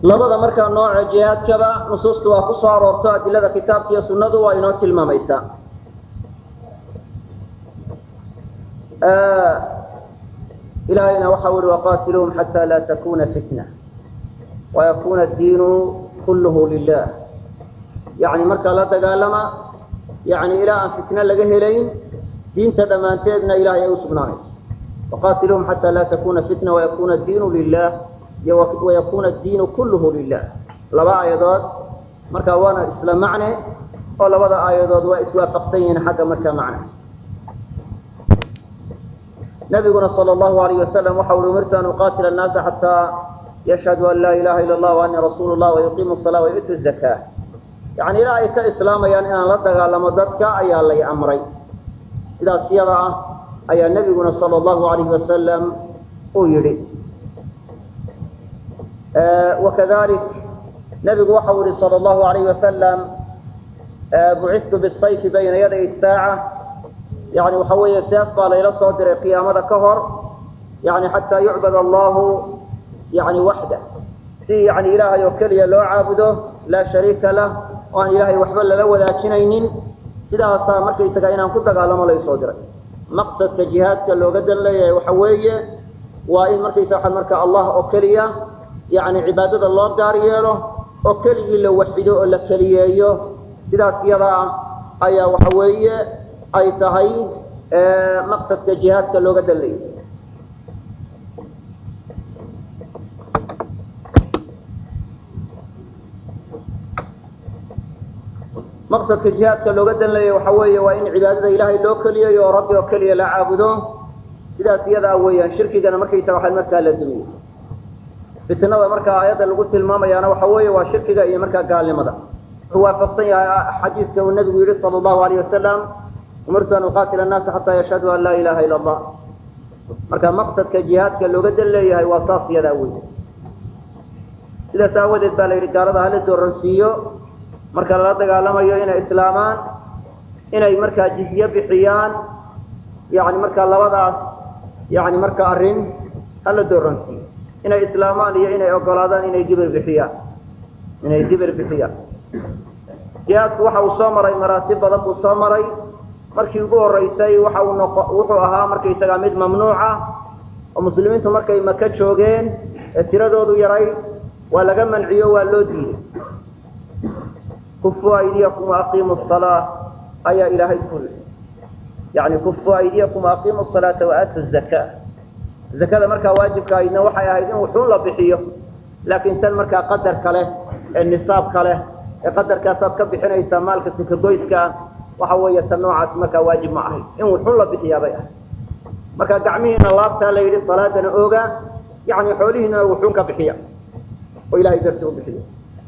labada markaa nooca jihaadkaba nusuusta waa ku soo aroorto adilada kitaabka iyo sunnadu waa inoo tilmaamaysaa ilahayna waxau ihi waqaatiluuhum xataa laa takuna fitna wayakuna addiinu kulluhu lilah yani markaa la dagaalama yani ilaa aan fitna laga helayn diinta dhammaanteedna ilahay ay u sugnaanayso waqaatiluuhum xataa laa takuna fitna wayakuna addiinu lilah iyo wayakuna addiinu kulluhu lilah laba aayadood marka waana isla macne oo labada aayadood waa iswaafaqsan yihiin xagga markaa macne nabiguna sala allahu alayh wasalam waxa ui umirtu an uqaatila annaasa xataa yashhaduu an laa ilaha ila allah waanii rasuulu llah wayuqiimu salaa wayu'tu zakaa yani ilaa ay ka islaamayaan inaan la dagaalamo dadka ayaa lay amray sidaas yada ah ayaa nebiguna sala allahu alayhi wasalam uu yidhi wakadalik nebigu waxau yihi sala allahu alayhi wasalam bucittu bisayfi bayna yaday saaca yani waxa weeye seef baa layla soo diray qiyaamada ka hor yani xataa yucbad allahu yani waxda si yani ilaahay oo keliya loo caabudo laa shariika lah oo aan ilaahay waxba lala wadaajinaynin sidaasaa markaysaga inaan ku dagaalamo laysoo diray maqsadka jihaadka looga dan leeyahay waxa weeye waa in markaysa waa marka allah oo keliya yani cibaadada loo gaar yeelo oo keligii la waxido oo la keliyeeyo sidaas yada ah ayaa waxa weeye ay tahay maqsadka jihaadka looga dan leeyahay maqsadka jihaadka looga dan leeyahy waxa weeye waa in cibaadada ilaahay loo keliyayo oo rabbi oo keliya la caabudo sidaas iyada ah weeyaan shirkigana markaysa waxaa markaa la dumiyo fitnada markaa aayadda lagu tilmaamayaana waxa weeye waa shirkiga iyo markaa gaalnimada wuxuu waafaqsan yahay xadiiska uu nabigu yihi sala allahu alayh wasalam umirtu an uqaatila annaasa xataa yashhaduu an laa ilaha ila allah marka maqsadka jihaadka looga dan leeyahay waa saas iyadaa wey sidaas aawadeed baa la yidhi gaalada hala dooransiiyo marka lala dagaalamayo inay islaamaan inay markaa jizye bixiyaan yani markaa labadaas yani marka arrin hala dooransiiyo inay islaamaan iyo inay ogolaadaan inay dibir bixiyaan inay dibir bixiyaan jihaadku waxa uu soo maray maraatib badan buu soo maray markii ugu horeysay waxa uu noqo wuxuu ahaa markaysagaa mid mamnuuca oo muslimiintu markay maka joogeen ee tiradoodu yaray waa laga manciyo waa loo diiday kufuu aydiyakum waaqiimu salaa ayaa ilaahay kuri yani kufuu aydiyakum waaqiimu salaata waaatu zakaa zakada markaa waajibka ahaydna waxay ahayd in wuxuun la bixiyo laakiin tan markaa qadarka leh ee nisaabka leh ee qadarkaasaad ka bixinaysaa maalka sikagoyskaa waxa weeye tan noocaas markaa waajib ma ahayd in wuxuun la bixiyaabay ahayd marka gacmihiina laabtaa la yidhi salaadana ooga yani xoolihiinana wuxuun ka bixiya oo ilahay darti u bixiyo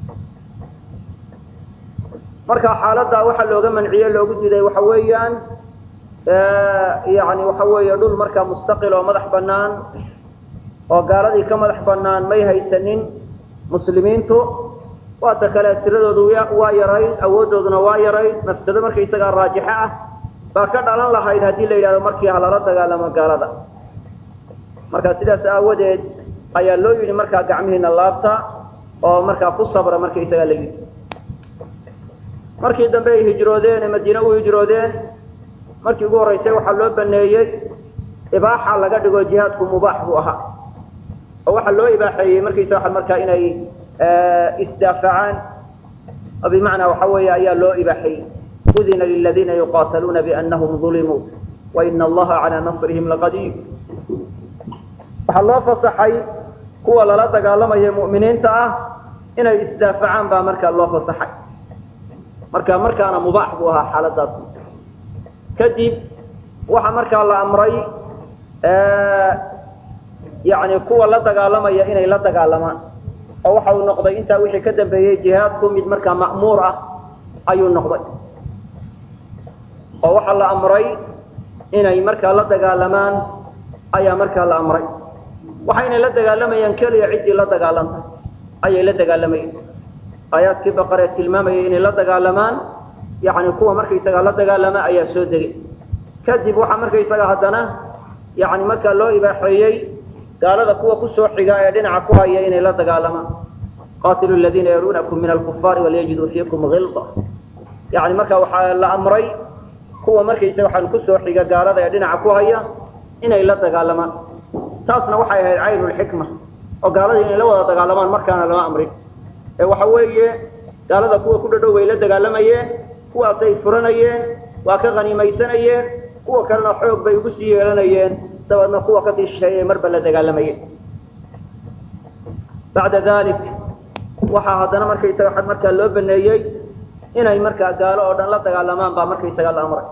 marka xaaladdaa waxaa looga manciye loogu diiday waxa weeyaan yani waxa weeye dhul markaa mustaqil oo madax banaan oo gaaladii ka madax banaan may haysanin muslimiintu waata kale tiradoodu waa yarayd awoodooduna waa yarayd nafsado markaysagaa raajixo ah baa ka dhalan lahayd haddii la yidhahdo markii halala dagaalamo gaalada marka sidaas aawadeed ayaa loo yidhi markaa gacmihiina laabta oo markaa ku sabra markaysagaa la yidhi markii dambe ay hijroodeen ee madiine u hijroodeen markii ugu horreysay waxaa loo baneeyey ibaaxa laga dhigo jihaadku mubaax buu ahaa oo waxaa loo ibaaxeeyey markaysa waa markaa inay isdaafacaan oo bimacnaa waxa weeye ayaa loo ibaaxeeyey udina liladiina yuqaataluuna bianahum ulimuu waina allaha calaa nasrihim laqadiir waxaa loo fasaxay kuwa lala dagaalamaya mu'miniinta ah inay isdaafacaan baa markaa loo fasaxay marka markaana mubaax buu ahaa xaaladaas kadib waxaa markaa la amray yani kuwa la dagaalamaya inay la dagaalamaan oo waxa uu noqday intaa wixii ka dambeeyey jihaadku mid markaa ma'muur ah ayuu noqday oo waxaa la amray inay markaa la dagaalamaan ayaa markaa la amray waxayna la dagaalamayaan keliya ciddii la dagaalanta ayay la dagaalamayeen aayaadkii baqaree tilmaamayay inay la dagaalamaan yani kuwa markaysagaa la dagaalama ayaa soo degay kadib waxaa markaysaga haddana yani markaa loo ibaaxeeyey gaalada kuwa kusoo xiga ee dhinaca ku haya inay la dagaalamaan qaatilu aladiina yaluunakum min alkufaari walyajiduu fiikum hilda yani marka waxaa la amray kuwa markaysa waxaan kusoo xiga gaalada ee dhinaca ku haya inay la dagaalamaan taasna waxay ahayd caynulxikma oo gaalada inay la wada dagaalamaan markaana lama amrin ee waxa weeye gaalada kuwa ku dhadhow way la dagaalamayeen kuwaasay furanayeen waa ka hanimaysanayeen kuwa kalena xoog bay ugu sii yeelanayeen dabeedna kuwa kasii shisheeyay marba la dagaalamayeen bacda dalik waxaa haddana markaysaga waxaa markaa loo baneeyey inay markaa gaalo oo dhan la dagaalamaan baa markaysaga la amray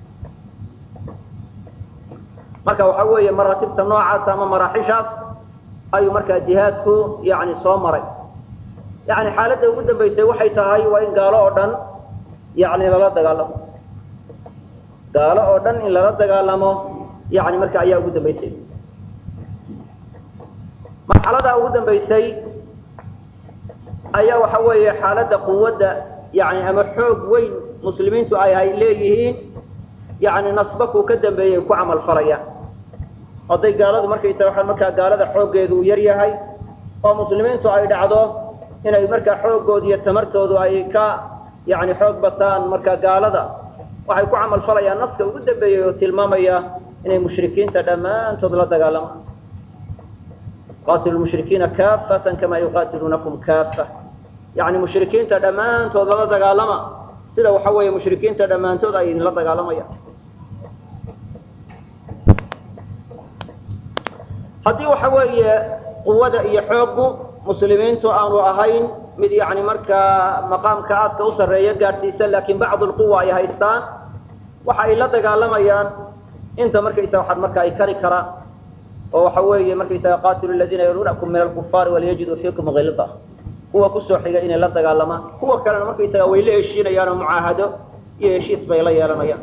marka waxa weeye maraatibta noocaas ama maraaxishaas ayuu markaa jihaadku yani soo maray yani xaaladda ugu dambaysay waxay tahay waa in gaalo oo dhan yani lala dagaalamo gaalo oo dhan in lala dagaalamo yani marka ayaa ugu dambaysay marxaladaa ugu dambaysay ayaa waxa weeye xaaladda quwadda yani ama xoog weyn muslimiintu ay ay leeyihiin yani nasbakuu ka dambeeyay ku camal falayaan hadday gaaladu markaysa waxaa markaa gaalada xooggeedu uu yar yahay oo muslimiintu ay dhacdo inay markaa xooggooda iyo tamartoodu ay ka yani xoog bataan markaa gaalada waxay ku camal falayaan naska ugu dambeeyey oo tilmaamaya inay mushrikiinta dhammaantood la dagaalamaan qaatilu mushrikiina kaafatan kama yuqaatiluunakum kaafa yani mushrikiinta dhammaantood lala dagaalama sida waxa weeye mushrikiinta dhammaantood ay idinla dagaalamayaan haddii waxa weeye quwada iyo xooggu muslimiintu aanu ahayn mid yani markaa maqaamka aadka u sarreeya gaadhsiisan laakiin bacdu lquwa ay haystaan waxa ay la dagaalamayaan inta markaysa waxaad marka ay kari karaan oo waxa weeye markaysaga qaatilu aladiina yaluunakum min alkufaari walyajiduu fiikum hilda kuwa kusoo xiga inay la dagaalamaan kuwa kalena markaysaga way la heshiinayaan oo mucaahado iyo heshiis bay la yeelanayaan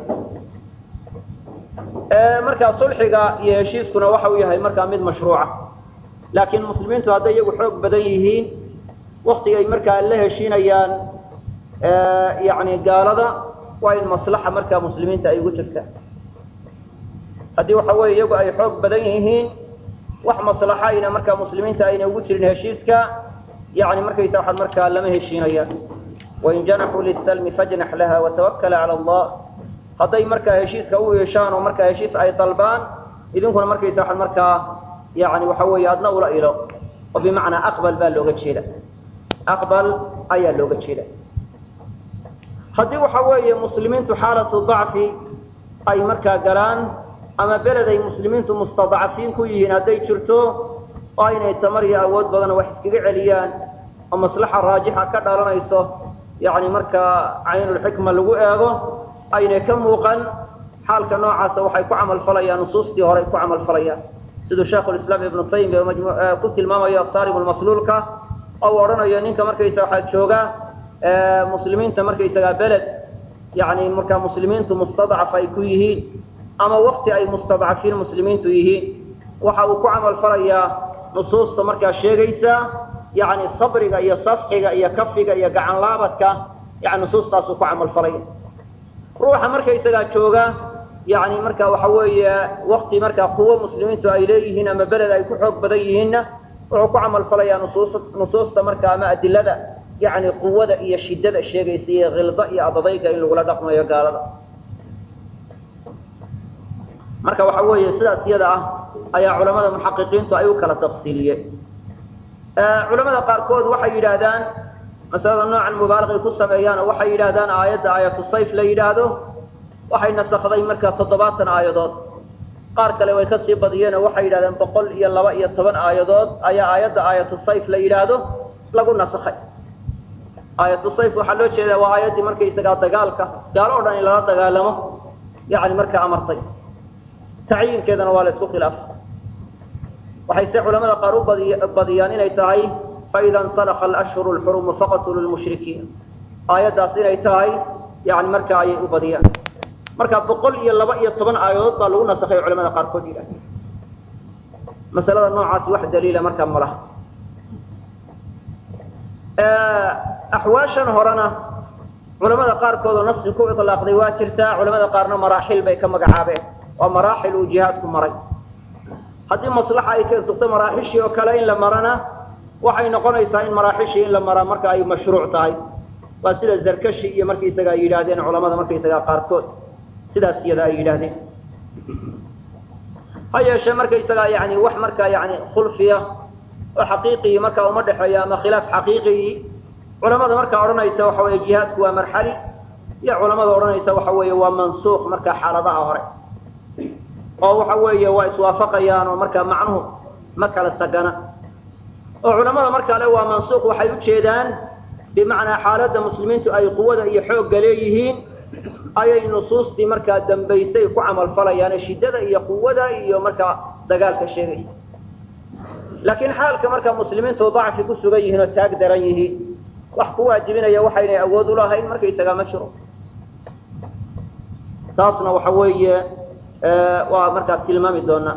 markaa sulxiga iyo heshiiskuna waxa uu yahay markaa mid mashruuca laakiin muslimiintu hadday iyagu xoog badan yihiin waktigay markaa la heshiinayaan yani gaalada waa in maslaxa markaa muslimiinta ay ugu jirtaan haddii waxa weeye iyagu ay xoog badan yihiin wax maslaxayna markaa muslimiinta ayna ugu jirin heshiiska yani markaysa waxaad markaa lama heshiinayaan wain janaxuu lisalmi fajnax laha watawakala cala allah hadday markaa heshiiska u yeeshaan oo markaa heshiis ay dalbaan idinkuna markaysa waxaad markaa yani waxa weeye adna ula ilo oo bimacnaa aqbal baa looga jeeda aqbal ayaa looga jeeda haddii waxa weeye muslimiintu xaalatu dacfi ay markaa galaan ama beled ay muslimiintu mustadcafiin ku yihiin hadday jirto oo aynay tamar iyo awood badan wax iskaga celiyaan oo maslaxa raajixa ka dhalanayso yani markaa caynulxikma lagu eego aynay ka muuqan xaalka noocaasa waxay ku camal falayaan nusuustii hore ku camal falayaan siduu sheikhulislaam ibnu taymiya ku tilmaamayo saaribulmasluulka oo uu odhanayo ninka markaysa waxaa jooga muslimiinta markaysagaa beled yani markaa muslimiintu mustadcaf ay ku yihiin ama wakti ay mustadcafiin muslimiintu yihiin waxa uu ku camal falayaa nusuusta markaa sheegaysa yani sabriga iyo safxiga iyo kafiga iyo gacan laabadka yani nusuustaasuu ku camal falaya ruuxa markaysagaa jooga yani marka waxa weeye wakti markaa quwo muslimiintu ay leeyihiin ama beled ay ku xoog badan yihiinna wuxuu ku camal falayaa nusuus nusuusta marka ama adilada yani quwada iyo shidada sheegaysa iyo khilda iyo adadayga in lagula dhaqmayo gaalada marka waxa weeye sidaas iyada ah ayaa culamada muxaqiqiintu ay u kala tafsiiliyeen culamada qaarkood waxay yidhaahdaan masalada noocan mubaalaqay ku sameeyaan oo waxay yidhahdaan aayadda aayatu sayf la yidhaahdo waxay nasakday markaa toddobaatan aayadood qaar kale way kasii badiyeen oo waxay yidhahdeen boqol iyo laba iyo toban aayadood ayaa aayadda aayatu sayf la yidhaahdo lagu nasakhay aayatu sayf waxaa loo jeedaa waa aayaddii markaysagaa dagaalka gaalo o dhan in lala dagaalamo yani markaa amartay tacyiinkeedana waa la isku khilaafay waxayse culamada qaar u badi badiyaan inay tahay faida insalaka alashhuru lxurumu faqtulu lmushrikiin aayaddaas inay tahay yani markaa ayay u badiyaan marka boqol iyo laba iyo toban aayadood baa lagu nasakhay culamada qaarkood yidhahda masalada noocaasi wax daliila markaa ma laha axwaashan horena culamada qaarkood oo naski ku ilaaqday waa jirtaa culamada qaarna maraaxil bay ka magacaabeen waa maraaxil uu jihaadku maray haddii maslaxa ay keensugto maraaxishii oo kale in la marana waxay noqonaysaa in maraaxishii in la maraa marka ay mashruuc tahay waa sida zarkashi iyo markaysaga ay yidhaahdeen culamada markaysaga qaarkood sidaas iyada ay yidhaahdeen ha yeeshee markaysaga yani wax markaa yani khulfiya oo xaqiiqii markaa uma dhexeeya ama khilaaf xaqiiqii culamada markaa odhanaysa waxa weeye jihaadku waa marxali iyo culamada odhanaysa waxa weeye waa mansuuq markaa xaaladaha hore oo waxa weeye waa iswaafaqayaan oo markaa macnuhu ma kala tagana oo culamada markaa le waa mansuuq waxay ujeedaan bimacnaa xaaladda muslimiintu ay quwada iyo xoogga leeyihiin ayay nusuustii markaa dambaysay ku camalfalayaane shiddada iyo quwada iyo markaa dagaalka sheegaysa laakiin xaalka markaa muslimiintu dacfi ku sugan yihiin oo taag daran yihiin wax ku waajibinaya waxaynay awood ulahayn markaysagaa ma jiro taasna waxa weeye waa markaa tilmaami doonaa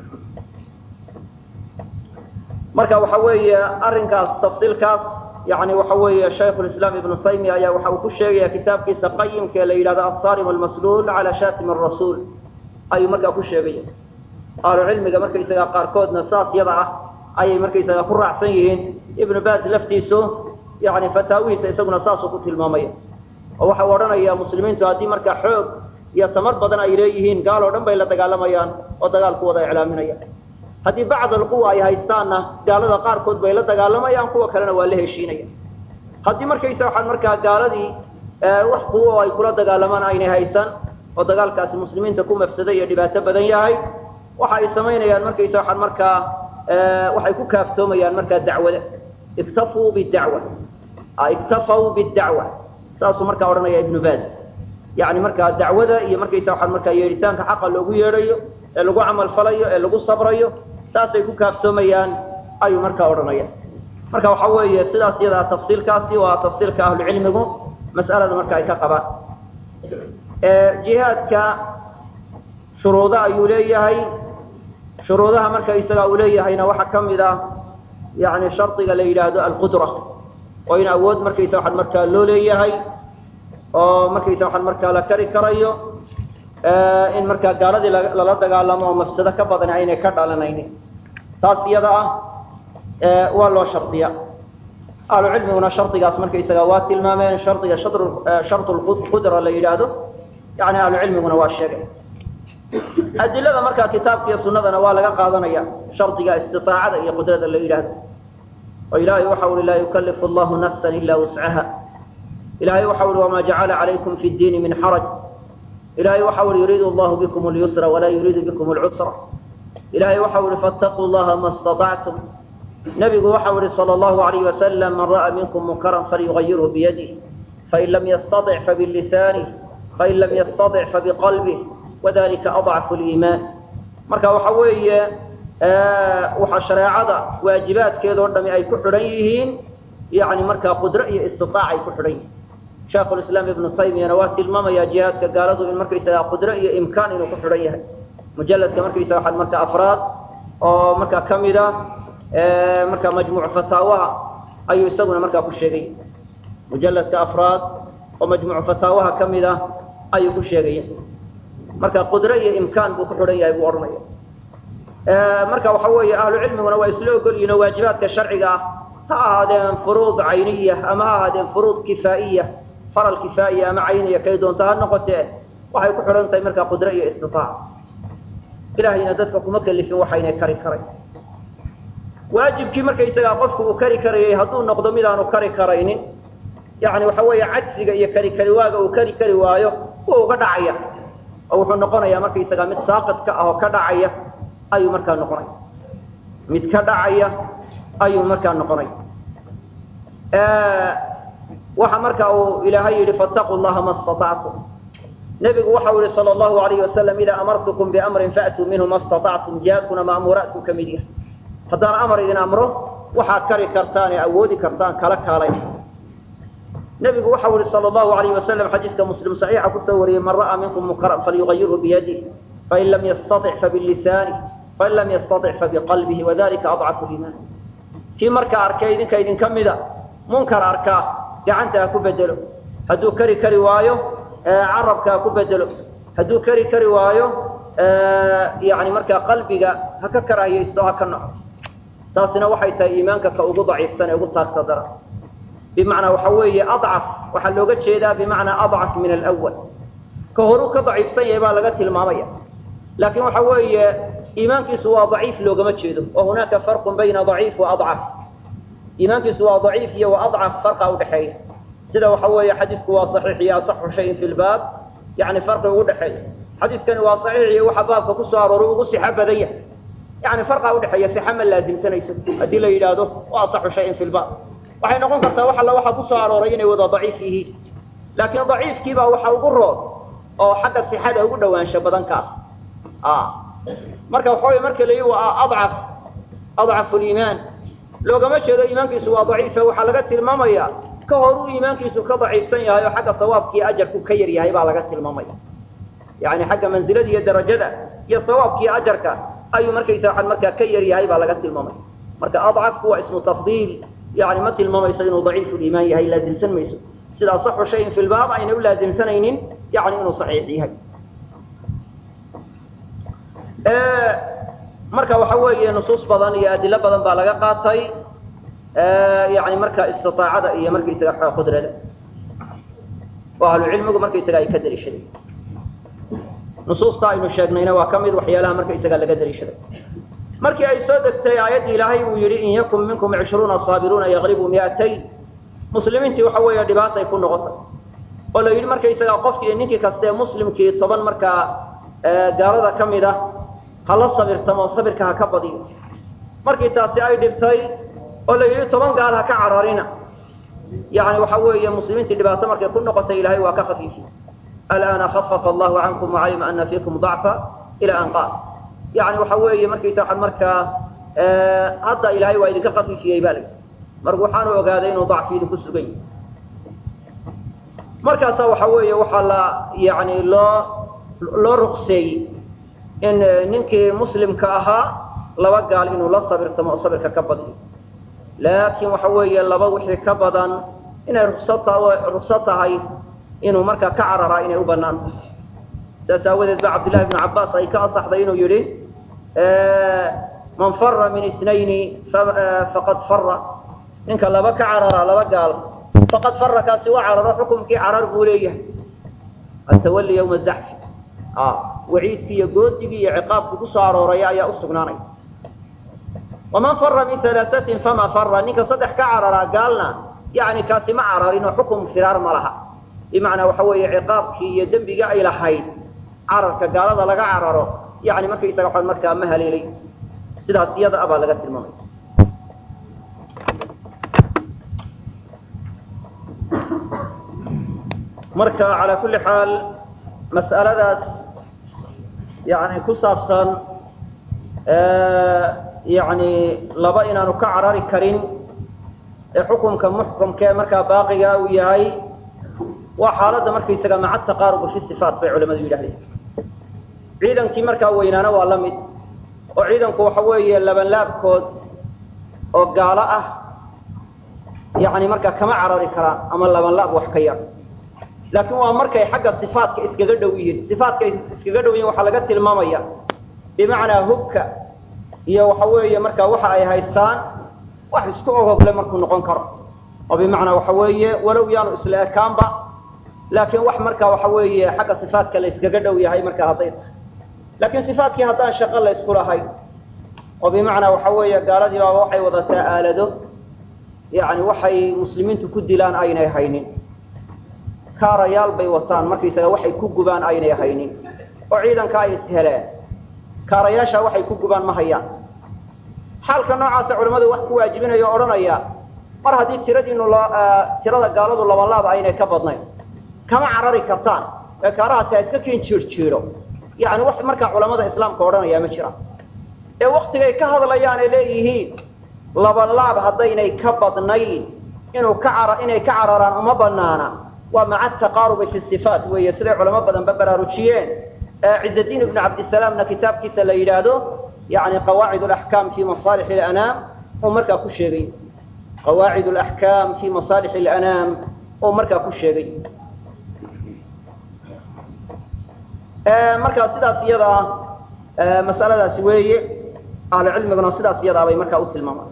marka waxa weeye arrinkaas tafsiilkaas yani waxa weeye shaykhu lislaam ibnu taymiya ayaa waxa uu ku sheegaya kitaabkiisa qayimka ee la yidhahdo assarim almasluul cala shatim arasuul ayuu markaa ku sheegaya ahlu cilmiga markaysagaa qaarkoodna saas yada ah ayay markaysagaa ku raacsan yihiin ibnu baz laftiisu yani fataawihiisa isaguna saasuu ku tilmaamaya oo waxa u odhanaya muslimiintu haddii markaa xoog iyo tamar badan ay leeyihiin gaal oo dhan bay la dagaalamayaan oo dagaalku wada iclaaminayaan haddii bacd alquwa ay haystaanna gaalada qaarkood bay la dagaalamayaan kuwa kalena waa la heshiinaya haddii markaysa waxaan markaa gaaladii wax quwo ay kula dagaalamaan aynay haysan oo dagaalkaasi muslimiinta ku mafsada iyo dhibaato badan yahay waxa ay samaynayaan markaysa waxaan markaa waxay ku kaaftoomayaan markaa dacwada iktafuu bidacwa iktafaw bidacwa saasuu markaa odhanaya ibnu baz yani markaa dacwada iyo markaysa waxaan markaa yeedhitaanka xaqa loogu yeedhayo ee lagu camal falayo ee lagu sabrayo saasay ku kaaftoomayaan ayuu markaa odhanaya marka waxa weeye sidaas iyadaa tafsiilkaasi waa tafsiilka ahlucilmigu mas'alada marka ay ka qabaan jihaadka shuruudo ayuu leeyahay shuruudaha marka isaga uu leeyahayna waxaa ka mid ah yani shardiga la yidhaahdo alqudra oo in awood markaysa waxaan markaa loo leeyahay oo markaysa waxaan markaa la kari karayo in markaa gaaladii lala dagaalamo oo mafsado ka badan aynay ka dhalanaynin taas iyada ah waa loo shardiya ahlu cilmiguna shardigaas markaysaga waa tilmaameen shardiga sharqudra la yidhaahdo yani ahlu cilmiguna waa sheegay adilada markaa kitaabka iyo sunadana waa laga qaadanaya shardiga istiaacada iyo qudrada la yidhaahdo oo ilaahay waxa ui laa yukalifu allahu nafsan ila wuscaha ilahay waxa ui wama jacala calaykum fi diini min xaraj ilahay waxa ui yuriidu allahu bikum lyusra walaa yuriidu bikum lcusra ilahay waxa ui fattaquu llaha ma staطactum nabigu waxa uhi salى اllahu alayh wasalam man ra'a minkum munkaran falyugayirhu biyadih fain lam yastaطic fabilisanih fain lam yastaطic fabiqalbih wadalika adcafu liimaan marka waxa weeye waxaa shareecada waajibaadkeedoo dhami ay ku xidhan yihiin yani markaa qudro iyo istiaac ay ku xidhan yihiin shaekhulislaam ibnu taymiyana waa tilmaamaya jihaadka gaaladu in markaysaga qudro iyo imkaan inuu ku xidhan yahay mujaladka markaysaga waxaa marka afraad oo markaa kamid a markaa majmuuc fataawaha ayuu isaguna markaa ku sheegay mujaladka afraad oo majmuuc fataawaha kamid ah ayuu ku sheegaya marka qudro iyo imkaan buu ku xidhan yahay buu odhanaya marka waxa weeye ahlu cilmiguna waa isla ogol yihin oo waajibaadka sharciga ah ha ahaadeen furuud cayniya ama ha ahaadeen furuud kifaa'iya faral kifaa'iya ama cayniya kay doonta ha noqotee waxay ku xidhan tahay markaa qudro iyo istitaac ilahayna dadka kuma kelifin waxaynay kari karay waajibkii markaysagaa qofku uu kari karayay hadduu noqdo mid aanu kari karaynin yani waxa weeye cajsiga iyo kari kari waaga uu kari kari waayo wuu uga dhacaya oo wuxuu noqonayaa markaysagaa mid saaqidka ah oo ka dhacaya ayuu markaa noqonaya mid ka dhacaya ayuu markaa noqonaya waxa marka uu ilaahay yihi fattaquu llaha ma staطactum nebigu waxa u yihi sala allahu alayhi wasalam idaa amartukum biamrin faatuu minhu ma staطactum jihaadkuna ma'muuraadku ka mid yahay haddaan amar idin amro waxaad kari kartaan ee awoodi kartaan kala kaalay nebigu waxau yihi sala allahu alayhi wasalam xadiiska muslim saxiixa kusoo wariyey man ra'aa minkum munkaran falyugayirhu biyadih fain lam yastaطic fabilisanih fain lam yastaطic fabiqalbihi wadalika adcafu liimaan kii markaa arkay idinka idinka mida munkar arkaa gacanta ha ku bedelo hadduu kari kari waayo carabka ha ku bedelo hadduu kari kari waayo yani markaa qalbiga ha ka karaahiyaysto ha ka naco taasina waxay tahay iimaanka ka ugu daciifsan ee ugu taagta dara bimacnaa waxa weeye adcaf waxaa looga jeedaa bimacnaa adcaf min alawal ka horuu ka daciifsan yahay baa laga tilmaamaya laakiin waxa weeye iimaankiisu waa daciif loogama jeedo wa hunaaka farqun bayna daciif wa adcaf iimaankiisu waa daciif iyo wa adcaf farqa udhexeeya sida waxa weeye xadiisku waa saxiix iyo asaxu shayin fi lbaab yani farqi ugu dhexeeya xadiiskani waa saxiix iyo waxa baabka kusoo arooray ugu sixa badan yahay yani farqa udhexeeya sixa ma laasimsanayso haddii la yidhaahdo wa asaxu shayin fi lbaab waxay noqon kartaa wax alla waxa kusoo arooray inay wada daciif yihiin laakiin daciifkiibaa waxa ugu rood oo xagga sixada ugu dhawaansho badan kaas marka waxa wey marka la yii waa adcaf adcafu liimaan loogama jeedo iimaankiisu waa daciifa waxaa laga tilmaamaya ka horuu iimaankiisu ka daciifsan yahay oo xagga sawaabkiiyo ajarku ka yar yahay baa laga tilmaamaya yani xagga manzilada iyo darajada iyo sawaabkiiyo ajarka ayuu markaysa waxaan markaa ka yar yahay baa laga tilmaamaya marka adcafku waa ismu tafdiil yani ma tilmaamayso inuu daciifu liimaan yahay laasimsan mayso sida asaxu shayin fi lbaab ayna u laasimsanaynin yani inuu saxiix yahay marka waxa weeye nusuus badan iyo adilo badan baa laga qaatay yani marka istiaacada iyo markaysaga xooga qudrada oo ahlucilmigu markaysaga ay ka daliishadeen nusuusta aynu sheegnayna waa kamid waxyaalaha markaysaga laga daliishaday markii ay soo degtay aayaddii ilaahay uu yihi in yakun minkum cishruuna saabiruuna yaqlibu miatayn muslimiintii waxa weeye dhibaatay ku noqotay oo la yidhi markaysaga qofkii ninkii kastaee muslimkii toban markaa gaalada ka mid ah hala sabirtamo sabirka ha ka badiyo markii taasi ay dhibtay oo la yidhi toban gaal ha ka cararina yani waxa weeye muslimiintii dhibaato markay ku noqotay ilahay waa ka khafiifiyey alana khafafa allahu cankum wacalima ana fiikum dacfa ila an qaal yani waxa weeye markaysa waxaad markaa hadda ilahay waa idinka khafiifiyey ba la yidhi marka waxaanu ogaaday inuu dacfi idinku sugan yahay markaasa waxa weeye waxaa la yani loo loo ruqseeyey in ninkii muslimka ahaa laba gaal inuu la sabirtamo oo sabirka ka badiyo laakiin waxa weeye laba wixii ka badan inay ruksata rukso tahay inuu markaa ka cararaa inay u banaan tahay saas aawadeed ba cabdillahi bnu cabbaas ay ka asaxday inuu yihi man fara min isnayni faqad fara ninka laba ka cararaa laba gaal faqad fara kaasi waa cararo xukumkii carar buu leeyahay atawali yawma zaxfi waciidkii iyo goodigii iyo ciqaabkii kusoo arooraya ayaa usugnaanaya waman fara min alaaثatin fama fara ninka saddex ka cararaa gaalna yani kaasi ma cararin oo xukum firaar ma laha bimacnaa waxa weeye ciqaabkii iyo dembigii ay lahayd cararka gaalada laga cararo yani markaysaga waxaan markaa ma haleelay sidaas iyada abaa laga tilmaamay marka calaa kulli xaal mas'aladaas yani ku saabsan yani laba inaanu ka carari karin ee xukunka muxkamkee markaa baaqiga uu yahay waa xaaladda markaysaga maca taqaarubu fi sifaat bay culamadu yidhahdeen ciidankii markaa weynaana waa la mid oo ciidanku waxa weeye labanlaabkood oo gaalo ah yani markaa kama carari karaan ama labanlaab wax ka yar laakiin waa markay xagga sifaatka iskaga dhow yihiin sifaatka iskaga dhow yihin waxaa laga tilmaamaya bimacnaa hubka iyo waxa weeye markaa waxa ay haystaan wax isku ogogle markuu noqon karo oo bimacnaa waxa weeye walow yaanu isla ekaanba laakiin wax markaa waxa weeye xagga sifaatka la iskaga dhow yahay markaa hadday tahay laakiin sifaatkii haddaan shaqo la isku lahayn oo bimacnaa waxa weeye gaaladii baaba waxay wadataa aalado yani waxay muslimiintu ku dilaan aynay haynin kaarayaal bay wataan markaysaga waxay ku gubaan aynay haynin oo ciidanka ay isheleen kaarayaasha waxay ku gubaan ma hayaan xaalka noocaasa culamadu wax ku waajibinaya o odhanaya mar haddii tiradiinu lo tirada gaaladu labanlaaba aynay ka badnayn kama carari kartaan ee kaarahaasi ha iska kiin jiirjiiro yani wax markaa culamada islaamka odhanaya ma jiraan ee waktigay ka hadlayaan ay leeyihiin labanlaab haddaynay ka badnayn inuu ka cara inay ka cararaan uma banaana waa maca taqaarubi fi sifaat weeye siday culamo badanba baraarujiyeen ciزadiin ibn cabdisalaamna kitaabkiisa la yidhaahdo yani qawaacid اlaxkaam fi masaalix اlanaam uu markaa ku sheegay qawaacid اlaxkaam fi masaalix اlanaam uu markaa ku sheegay markaa sidaas iyada mas'aladaasi weeye ahlu cilmiguna sidaas iyadaa bay markaa u tilmaamaan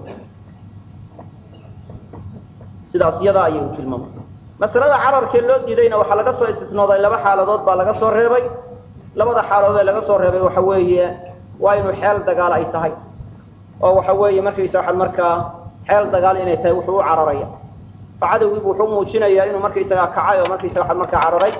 sidaas iyadaa ayay u tilmaamaan masalada cararkee loo diidayna waxaa laga soo istisnooday laba xaaladood baa laga soo reebay labada xaaladood ee laga soo reebay waxa weeye waa inuu xeel dagaal ay tahay oo waxa weeye markaysa waxaad markaa xeel dagaal inay tahay wuxuu u cararaya oo cadowgiibu wuxuu muujinayaa inuu markaysagaa kacay oo markaysa waxaad markaa cararay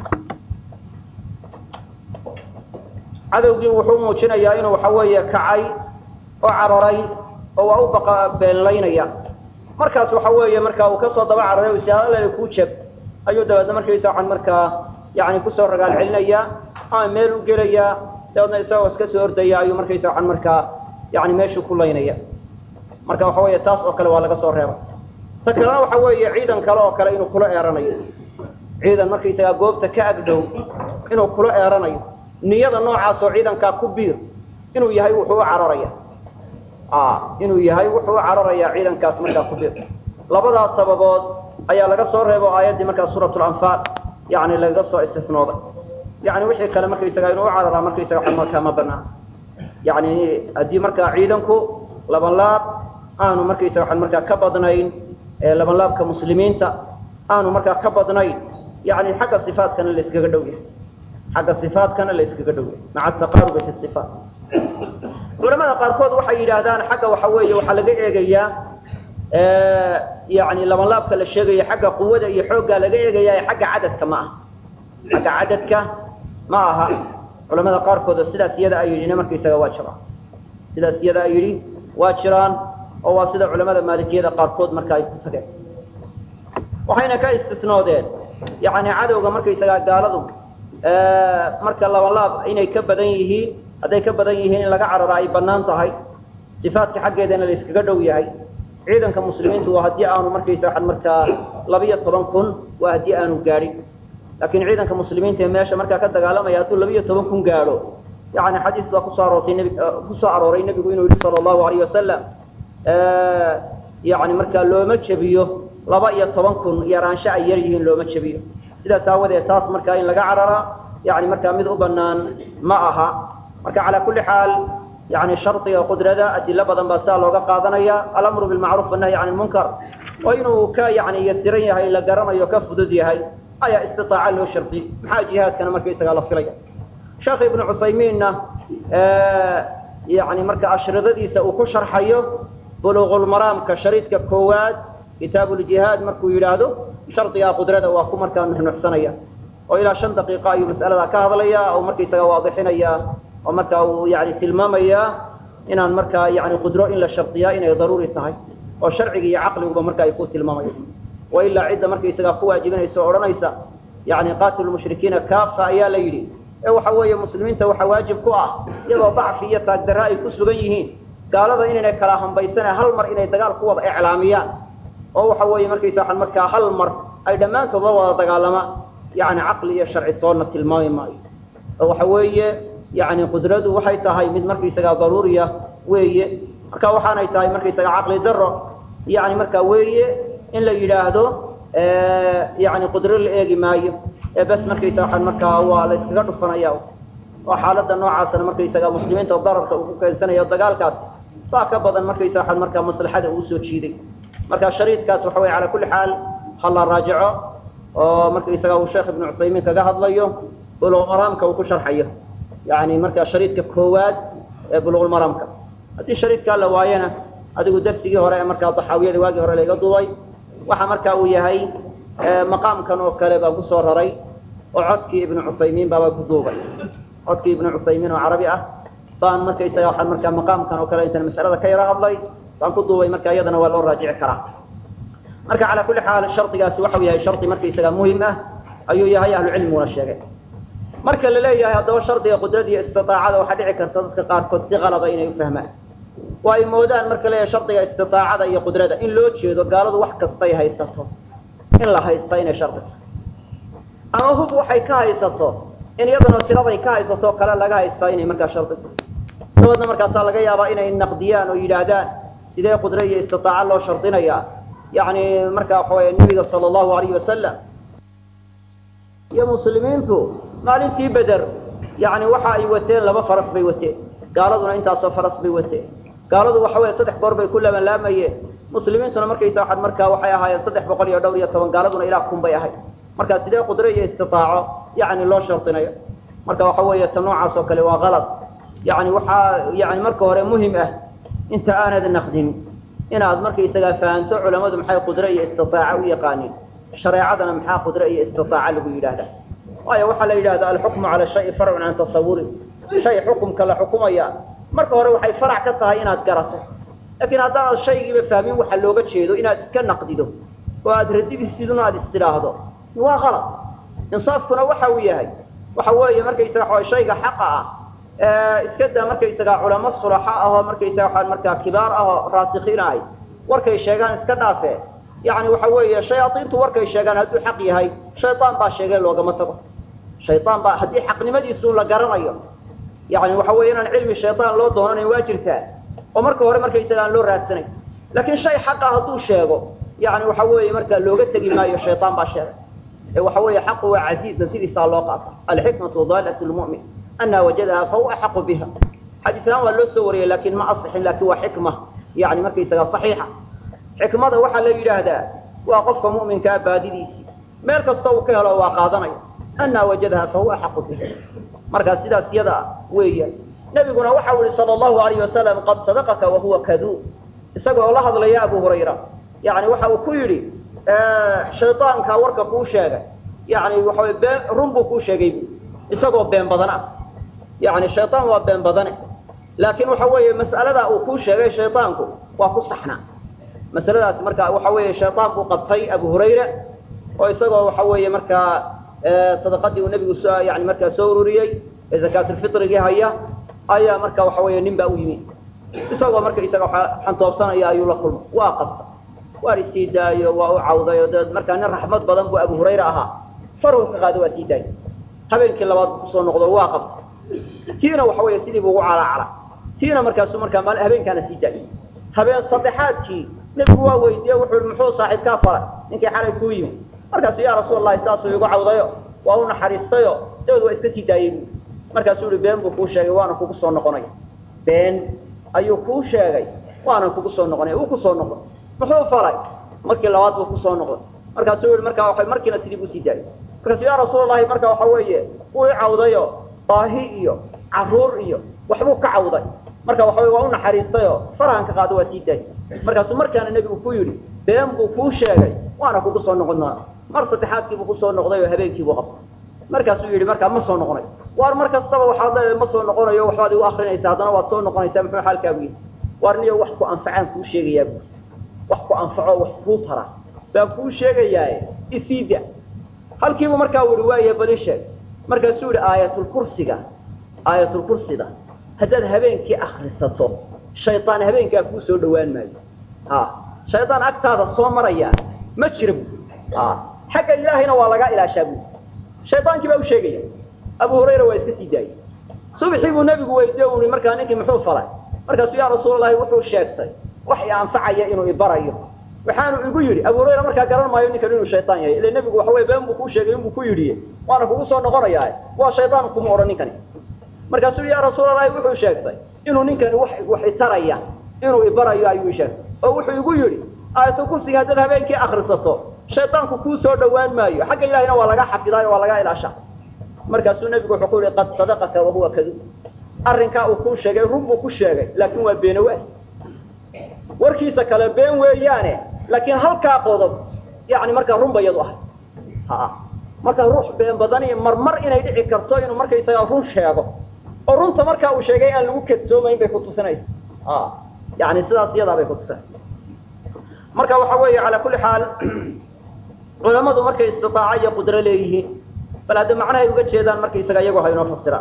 cadowgii wuxuu muujinayaa inuu waxa weeye kacay oo cararay oo waa u baqa beenlaynaya markaas waxa weeye marka uu kasoo daba cararay o siaadalena kuu jeb ayuu dabeedna markaysa waxaan markaa yani kusoo ragaal celinaya ama meel u gelaya dabeedna isagoo iska soo ordaya ayuu markaysa waxaan markaa yani meeshuu ku laynaya marka waxa weeye taas oo kale waa laga soo reebay ta kalena waxa weeye ciidan kale oo kale inuu kula eeranayo ciidan markaysagaa goobta ka agdhow inuu kula eeranayo niyada noocaas oo ciidankaa ku biir inuu yahay wuxuu u cararaya inuu yahay wuxuu u cararaya ciidankaas markaa ku biir labadaas sababood ayaa laga soo reebo aayaddii markaa suurat lanfaal yani lagaga soo istisnooday yani wixii kale markaysaga inuu u cararaa markaysaga markaa ma banaan yani haddii markaa ciidanku laban laab aanu markaysaga waxaan markaa ka badnayn laban laabka muslimiinta aanu markaa ka badnayn yani xagga sifaatkana la iskaga dhow yahay xagga sifaatkana la iskaga dhow yahay maca ataqaarubi fi sifaat culamada qaarkood waxay yidhaahdaan xagga waxa weeye waxaa laga eegayaa yani laban laabka la sheegaya xagga quwada iyo xooggaa laga eegaya xagga cadadka ma aha xagga cadadka ma aha culamada qaarkood oo sidaas iyada ay yidhina markaysaga waa jiraan sidaas iyada ay yidhi waa jiraan oo waa sida culamada maalikiyada qaarkood marka ay ku tageen waxayna ka istisnoodeen yani cadowga markaysagaa gaaladu marka laban laab inay ka badan yihiin hadday ka badan yihiin in laga carara ay banaan tahay sifaatka xaggeedana la iskaga dhow yahay ciidanka muslimiintu waa haddii aanu markaysa waxaan markaa labiyo toban kun waa haddii aanu gaadhin laakiin ciidanka muslimiinta ee meesha markaa ka dagaalamaya hadduu labiyo toban kun gaadho yani xadiis baa kusoo aroortay nbi kusoo arooray nebigu inuu yihi sala allahu alayh wasalam yani markaa looma jebiyo laba iyo toban kun yaraansho ay yar yihiin looma jebiyo sidaas aawadeed taas markaa in laga carara yani markaa mid u banaan ma aha marka calaa kulli xaal yani shardiga qudrada adilo badan baa sidaa looga qaadanaya alamru bilmacruuf annahyi can lmunkar oo inuu ka yani yasiran yahay la garanayo ka fudud yahay ayaa istitaaca loo shardi maxaa jihaadkana markaysagaa la filaya sheekh ibnu cuthaymiinna yani marka ashridadiisa uu ku sharxayo buluuqulmaraamka shariidka koowaad kitaabuuljihaad markuu yidhaahdo shardigaa qudrada waa ku markaa nuxnuxsanaya oo ilaa shan daqiiqa ayuu mas'aladaa ka hadlaya oo markaysaga waadixinaya oo markaa uu yani tilmaamaya inaan markaa yani qudro in la shardiyaa inay daruuri tahay oo sharciga iyo caqliguba marka ay ku tilmaamayo wa ilaa cidda markaysagaa ku waajibinaysa o odhanaysa yani qaatilu mushrikiina kaafa ayaa la yidhi ee waxa weeye muslimiinta waxaa waajib ku ah iyadoo dacfi iyo taagdarra ay ku sugan yihiin gaalada inaynay kala hambaysane hal mar inay dagaal ku wada iclaamiyaan oo waxa weeye markaysa waxaan markaa hal mar ay dhammaantood la wada dagaalamaan yani caqli iyo sharci toonna tilmaami maayo oo waxa weeye yani qudradu waxay tahay mid markaysagaa daruuriya weeye marka waxaanay tahay markaysaga caqli daro yani marka weeye in la yidhaahdo yani qudro la eegi maayo ee bes markaysa waxaan markaa waa la iskaga dhufanaya oo xaaladda noocaasna markaysaga muslimiinta dararka uu ku keensanayo dagaalkaas baa ka badan markaysa waxaan markaa maslaxada uu soo jiiday marka shariidkaas waxa weye calaa kulli xaal ha la raajico oo markaysaga uu sheekh ibnu cuthaymiin kaga hadlayo buluqulmaraamka uu ku sharxayo yani markaa shariidka koowaad ee buluqulmaraamka haddii shariidkaa la waayana adigu darsigii hore ee markaa daxaawiyada waagii hore laiga duubay waxa marka uu yahay maqaamkan oo kale baan kusoo raray oo codkii ibnu cuthaymiin baabaa ku duubay codkii ibnu cuthaymiin oo carabi ah baan markaysaga waxaan markaa maqaamkan oo kale intaan mas'alada ka yara hadlay baan ku duubay marka iyadana waa loo raajici karaa marka calaa kulli xaal shardigaasi waxau yahay shardi markaysaga muhim ah ayuu yahay ahlucilmiguna sheegay marka la leeyahay haddaba shardiga qudrada iyo istiaacada waxaa dhici karta dadka qaarkood si qalada inay ufahmaan oo ay moodaan marka leeyahay shardiga istiaacada iyo qudrada in loo jeedo gaaladu wax kastay haysato in la haysta inay shardi tahay ama hub waxay ka haysato in iyadana tiraday ka haysato kale laga haystaa inay markaa shardi tahay dabaedna markaasaa laga yaabaa inay naqdiyaan oo yidhaahdaan sidee qudra iyo istiaaca loo shardinayaa yani markaa waxa wey nebiga sala allahu alayhi wasalam iyo muslimiintu maalintii beder yani waxa ay wateen laba faras bay wateen gaaladuna intaasoo faras bay wateen gaaladu waxa weeye saddex goor bay ku labanlaamayeen muslimiintuna markaysa waxaad markaa waxay ahaayeen saddex boqol iyo dhowr iyo toban gaaladuna ilaa kun bay ahayd markaa sidee qudre iyo istitaaco yacni loo shardinayo marka waxa weeye ta noocaas oo kale waa kalad yacni waxaa yani marka hore muhim ah inta aanad naqdin inaad markaysagaa fahanto culammadu maxay qudre iyo istitaaca u yaqaaniin shareecadana maxaa qudre iyo istitaaca lagu yidhaahdaa waayo waxaa la yidhahda alxukmu cala shayi farcun can tasawuri shay xukumka la xukumaya marka hore waxay farac ka tahay inaad garato laakiin haddaanad shaygiiba fahmin waxa looga jeedo inaad iska naqdido oo aad radidisidun aad istidhaahdo waa qalad insaafkuna waxa uu yahay waxa weeye markaysaga waa shayga xaqa ah iska daa markaysaga culamo sulaxa ahoo markaysaga waa markaa kibaar ahoo raasikiin ahay warkay sheegaan iska dhaafe yani waxa weeye shayaaiintu warkay sheegaan hadduu xaq yahay shayaan baa sheegay loogama tago shayaan baa haddii xaqnimadiisu la garanayo yani waxa weye inaan cilmi shayaan loo doonanayn waa jirtaa oo marka hore markaysaga aan loo raadsanay laakiin shay xaqa hadduu sheego yani waxa weeye markaa looga tegi maayo shayaan baa sheegay ee waxa weeye xaqu waa casiiza sidiisaa loo qaata alxikmatu dalat lmu'min ana wajadaha fahuwa axaqu biha xadiislaan waa loo soo wariyay lakin ma asixin lakin waa xikma yani markaysaga saxiixa xikmada waxaa la yidhaahdaa waa qofka mu'minkaa baadidiisii meel kasta uu ka helo waa qaadanaya ana wajadaha fahuwa axaqu biha markaa sidaas yada weeya nebiguna waxa u yihi sala allahu alayh wasalam qad sadaqaka wahuwa kaduub isagoo la hadlaya abu hurayra yani waxa uu ku yidhi shaydaankaa warka kuu sheegay yani waxaway been run buu kuu sheegay bu isagoo been badan ah yani shaydaan waa been badane laakiin waxa weeye mas'aladaa uu kuu sheegay shaydaanku waa ku saxnaa masaladaas marka waxa weeye shaydaan buu qabtay abu hurayra oo isagoo waxa weeye markaa sadaqadii uu nebigu soo yani markaa soo ururiyey ee zakaatulfitrigii haya ayaa marka waxa weeye nin baa u yimi isagoo marka isaga xantoobsanaya ayuu la kulmay waa qabta waar isii daayo waa u cawday oo dabeed markaa nin raxmad badan buu abu hurayra ahaa farhu ka qaado waa sii daayay habeenkii labaad buu kusoo noqdo waa qabta tiina waxa weeye sidii buu ugu calaacala tiina markaasu markaa maal habeenkaana sii daayay habeen saddexaadkii nebigu waa weydiiye wuxuu i muxuu saaxiibkaa faray ninkii xalay kuu yimi markaasuu yaa rasuul allahi saasuu igu cawdayo waa u naxariistayo dabeed waa iska sii daayey bu markaasuu ihi been buu kuu sheegay waana kugu soo noqonaya been ayuu kuu sheegay waanan kugu soo noqonaya uu kusoo noqday muxuu falay markii labaad buu kusoo noqday markaasuu yihi markaa waa markiina sidii buu sii daayay markaasu yaa rasuul allahi marka waxa weeye wuu i cawdayo baahi iyo caruur iyo waxbuu ka cawday marka waxa wey waa u naxariistayo farahan ka qaado waa sii daayay markaasuu markaana nebigu ku yidhi been buu kuu sheegay waana kugu soo noqon doona mar saddexaadkiibuu kusoo noqday oo habeenkiibuu qabtay markaasuu yidhi markaa ma soo noqonay waar mar kastaba waxaad leedahay ma soo noqonayo waxbaad igu akrinaysaa haddana waad soo noqonaysaa muxuu xaalkaagu yihi waar niyo wax ku anfacaan kuu sheegayaa bu wax ku anfaco wax kuu tara baan kuu sheegayaaye isiida halkiibuu markaa u yihi waaya bali sheeg markaasuu yihi aayatulkursiga aayatulkursida haddaad habeenkii akrisato shaydaan habeenkaa kuu soo dhawaan maayo ha shaydaan agtaada soo maraya ma jira bu xagga ilaahayna waa lagaa ilaashaa bu shaydaankii baa u sheegaya abu hurayra waa iska sii daayey subxii buu nebigu weydiye u i markaa ninkii muxuu falay markaasuu yaa rasuulalahi wuxuu sheegtay wax i anfacaya inuu ibarayo waxaanu igu yidhi abu hurayra markaa garan maayo ninkan inuu shaydaan yahay ila nebigu waxa wey been buu kuu sheegay inbuu ku yidhi waana kugu soo noqonayaa waa shaydaan kuma odhan ninkani markaasuu yaa rasuulalahi wuxuu sheegtay inuu ninkani wax wax itaraya inuu ibarayo ayuu sheegtay oo wuxuu igu yidhi aayatulkursiga haddaad habeenkii akrisato shaydaanku kuu soo dhawaan maayo xagga ilahayna waa laga xafidaayo waa laga ilaasha markaasuu nebigu wuxuu ku yihi qad sadaqaka wahuwa kadub arrinkaa uu kuu sheegay run buu ku sheegay laakin waa beenawaas warkiisa kale been weeyaane laakiin halkaa qodob yani markaa run ba iyadu ahay ha marka ruux been badani marmar inay dhici karto inuu markaysagaa run sheego oo runta markaa uu sheegay aan lagu kadsoomayn bay kutusinaysa a yani sidaas iyadaa bay kutusinaysa marka waxa weeye calaa kulli xaal culamadu markay istitaaco iyo qudro leeyihiin bal hadda macnahay uga jeedaan markaysaga iyagu ha inoo fasiraan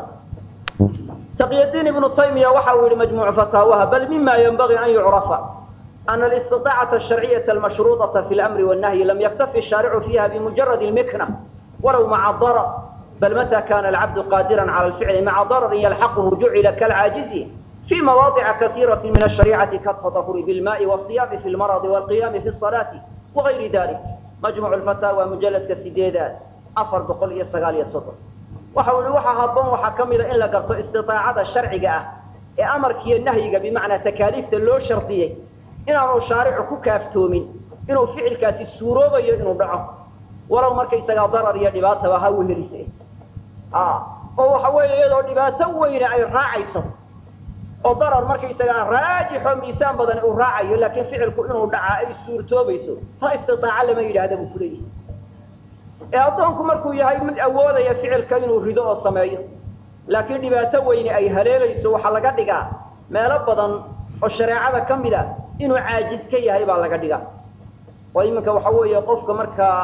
taqyadiin ibnu taymiya waxa uu yihi majmuucu fataawaha bal mima yanbagii an yucrafa ana alistiطaacata asharciyata almashruuطaةa fi اlamri wالnahyi lam yaktafi الshaaricu fiiha bimujarad اlmikna walow maca darar bal mata kana alcabdu qaadira calى alficli maca dararin yalxaquhu jucila kalcaajizi في مواضع كثيرة من الشريعة كالتطهر بالماء والصيام في المرض والقيام في الصلاة وغير ذلك مجموع الفتاوى مجلد كسيديدات أفر بقول يسقال يسطر وحول وحا هبون وحا كمل إلا قرط استطاعة الشرع ee amarkiiyo nahyiga bimacnaa takaaliifta loo shardiyey inaanu shaaricu ku kaaftoomin inuu ficilkaasi suuroobayo inuu dhaco walow markaysagaa darar iyo dhibaataba ha wehelise oo waxa weeye iyadoo dhibaato weyne ay raacayso oo darar markaysagaa raajixo miisaan badan uu raacayo laakiin ficilku inuu dhacaa ay suurtoobayso ta istitaaca lama yidhaahda buu kuleeyahay ee addoonku markuu yahay mid awoodaya ficilka inuu rido oo sameeyo laakiin dhibaato weyne ay haleelayso waxaa laga dhigaa meelo badan oo shareecada ka mid a inuu caajis ka yahay baa laga dhigaa oo iminka waxa weeye qofka markaa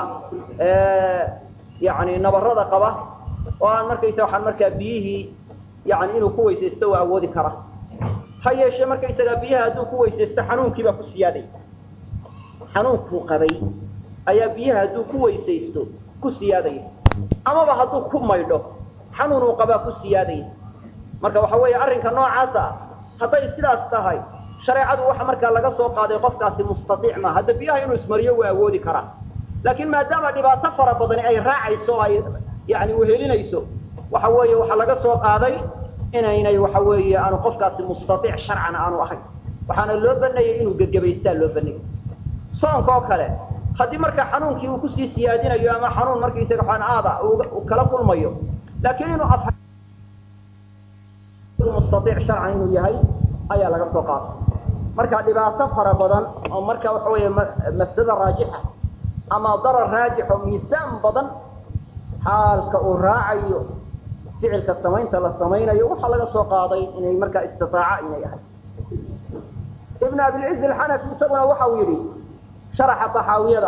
yani nabarada qaba oo aan markaysa waxaan markaa biyihii yani inuu ku weysaysto waa awoodi kara ha yeeshee markaysagaa biyaha hadduu ku weysaysto xanuunkiibaa ku siyaaday xanuunkuu qabay ayaa biyaha hadduu ku weysaysto ku siyaadaya amaba hadduu ku maydho xanuun uu qabaa ku siyaadaya marka waxa weeye arrinka noocaasa hadday sidaas tahay shareecadu waxa markaa laga soo qaaday qofkaasi mustaiic maa hadda biyaha inuu ismariyo waa awoodi karaa laakiin maadaama dhibaato fara badani ay raacayso o ay yani wehelinayso waxa weeye waxaa laga soo qaaday inaynay waxa weeye aanu qofkaasi mustaiic sharcan aanu ahayn waxaana loo baneeyey inuu gegebaystaa loo baneeyey soonka oo kale haddii marka xanuunkii uu kusii siyaadinayo ama xanuun markaysaga aan aada uu kala kulmayo laakiin inuu mustaiic sharcan inuu yahay ayaa laga soo qaaday marka dhibaato fara badan oo marka waxa weeye mafsada raajixa ama darar raajix oo miisaan badan xaalka uu raacayo ficilka samaynta la samaynayo waxaa laga soo qaaday inay markaa istitaaca inay ahay ibn abilciz alxanafi isaguna waxa uu yidhi sharaxa taxaawiyada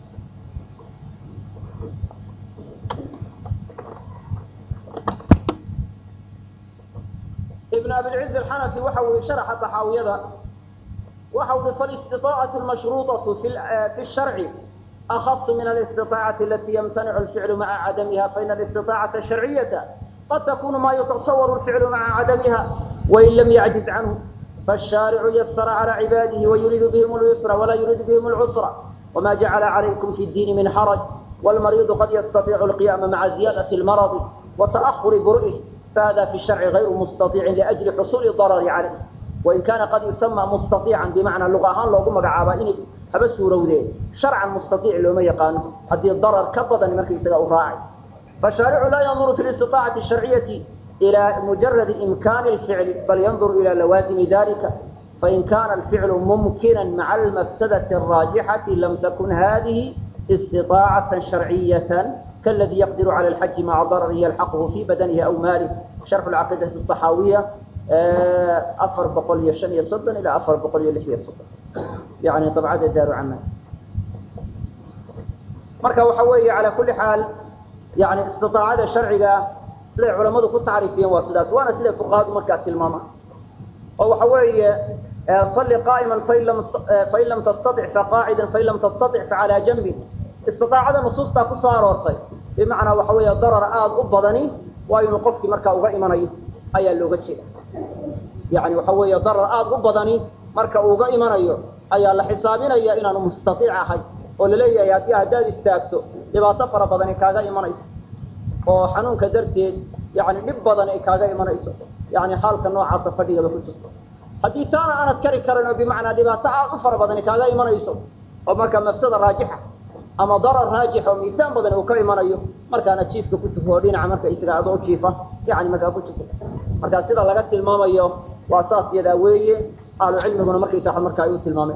ibn abilciz alxanafi waxa uu yihi sharaxa taxaawiyada waxa uu yihi falistiطaacatu lmashruuطaةu fi الsharci أخص من الاستطاعة التي يمتنع الفعل مع عدمها فإن الاستطاعة الشرعية قد تكون ما يتصور الفعل مع عدمها وإن لم يعجز عنه فالشارع يسر على عباده ويريد بهم اليسر ولا يريد بهم العسر وما جعل عليكم في الدين من حرج والمريض قد يستطيع القيام مع زيادة المرض وتأخر برئه فهذا في الشرع غير مستطيع لأجل حصول الضرر عليه وإن كان قد يسمى مستطيعا بمعنى اللغة لو قم عابا haba suurowdee sharcan mustaiic looma yaqaano haddii darar ka badan marka isaga u raacay fashaaricu laa yanduru fi listiطaacati sharciyati ilaa mujaradi imkaani اlficli bal yanduru ila lawaazimi dalika fain kana alficlu mumkina maca almafsadati الraajixati lam takun hadihi istiطaacata sharciyata kaladii yaqdiru cala alxaji maca darari yalxaqhu fi badanihi aw maalih sharxu caqiidati الطaxaawiya afar boqol iyo shan iyo soddon ilaa afar boqol iyo lix iyo soddon yani dabcada daaru camal marka waxa weeye calaa kulli xaal yani istiaacada sharciga siday culamadu ku tacriifiyeen waa sidaas waana siday fuqahadu markaa tilmaamaan oo waxa weeye salli qaa'ima fain lam tastatic faqaacidan fain lam tastatic facalaa janbin istiaacada nusuustaa kusoo aroortay bimacnaa waxa weeye darar aada u badani waa inuu qofkii markaa uga imanayo ayaa looga jeeda yani waxa weeye darar aada u badani marka uuga imanayo ayaa la xisaabinaya inaanu mustaiic ahay oo laleeyahay haddii haddaad istaagto dhibaato fara badani kaaga imanayso oo xanuunka darteed yani dhib badan ay kaaga imanayso yani xaalka noocaasa fadhigaba ku jirto haddii taana aanad kari karin oo bimacnaa dhibaato aad u fara badani kaaga imanayso oo markaa mafsada raajixa ama darar raajix oo miisaan badan uu ka imanayo markaana jiifka ku tuko oo dhinaca marka isaga adoo jiifa yani markaa ku tuko markaa sida laga tilmaamayo waa saas yadaa weeye ahlu cilmiguna markaysa marka ay u tilmaameen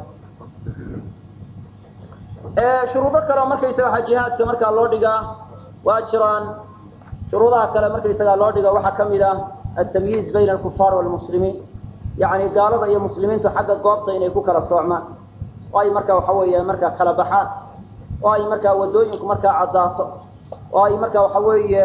shuruudo kale markaysaga waa jihaadka markaa loo dhigaa waa jiraan shuruudaha kale markaysaga loo dhiga waxaa kamid ah atamyiiz bayna alkufaar walmuslimiin yani gaalada iyo muslimiintu xagga goobta inay ku kala soocmaan oo ay markaa waxa weeye markaa kala baxaan oo ay markaa wadooyinku markaa caddaato oo ay markaa waxa weeye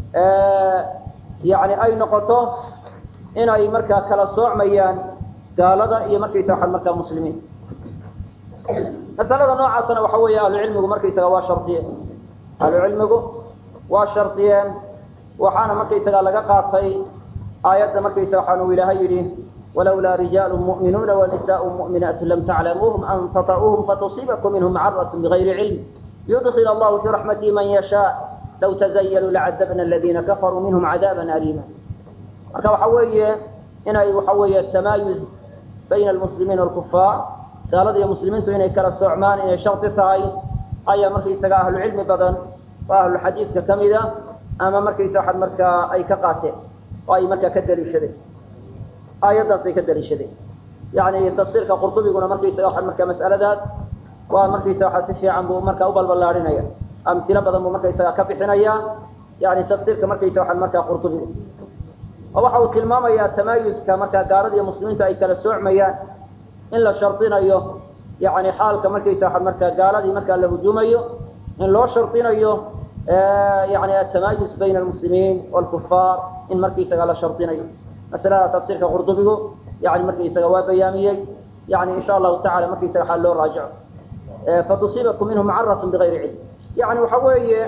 yani ay noqoto inay markaa kala soocmayaan gaalada iyo markaysa waa markaa muslimiin masalada noocaasna waxa weeye ahlucilmigu markaysaga waa shardiyeen ahlucilmigu waa shardiyeen waxaana markaysaga laga qaatay aayadda markaysa waxaanu ilaahay yidhi walawlaa rijaalu mu'minuuna wanisaءu mu'minaatu lam taclamuuhum an tata'uuhum fatusiibakum minhum macarat bigayri cilm yudkil allahu fii raxmatihi man yashaa law tazayaluu lacadabna aladiina kafaruu minhum cadaaba aliima marka waxa weeye inay waxa weeye tamaayuz bayna almuslimiin walkufaar gaalada iyo muslimiintu inay kala soocmaan inay shardi tahay ayaa markaysaga ahlu cilmi badan oo ahluxadiidka ka mida ama markaysa waxaad markaa ay ka qaateen oo ay markaa ka daliishadeen aayaddaasay ka daliishadeen yani tafsiirka qurtubiguna markaysaga waxaad markaa mas'aladaas waa markaysa waxaa si fiican buu markaa u balballaadhinaya amtilo badan buu markaysaga ka bixinaya yani tafsiirka markaysa waxaad markaa qurtubigu oo waxa uu tilmaamayaa tamaayuska markaa gaalada iyo muslimiintu ay kala soocmayaan in la shardinayo yani xaalka markaysa waxaad markaa gaaladii markaa la hujuumayo in loo shardinayo yani atamaayus bayna almuslimiin walkufaar in markaysaga la shardinayo masalada tafsiirka qurdubigu yani markaysaga waa bayaamiyey yani insha allahu tacala markaysaga waxaa loo raajico fatusiibakum minhu macaratun bigayri cilm yani waxa weeye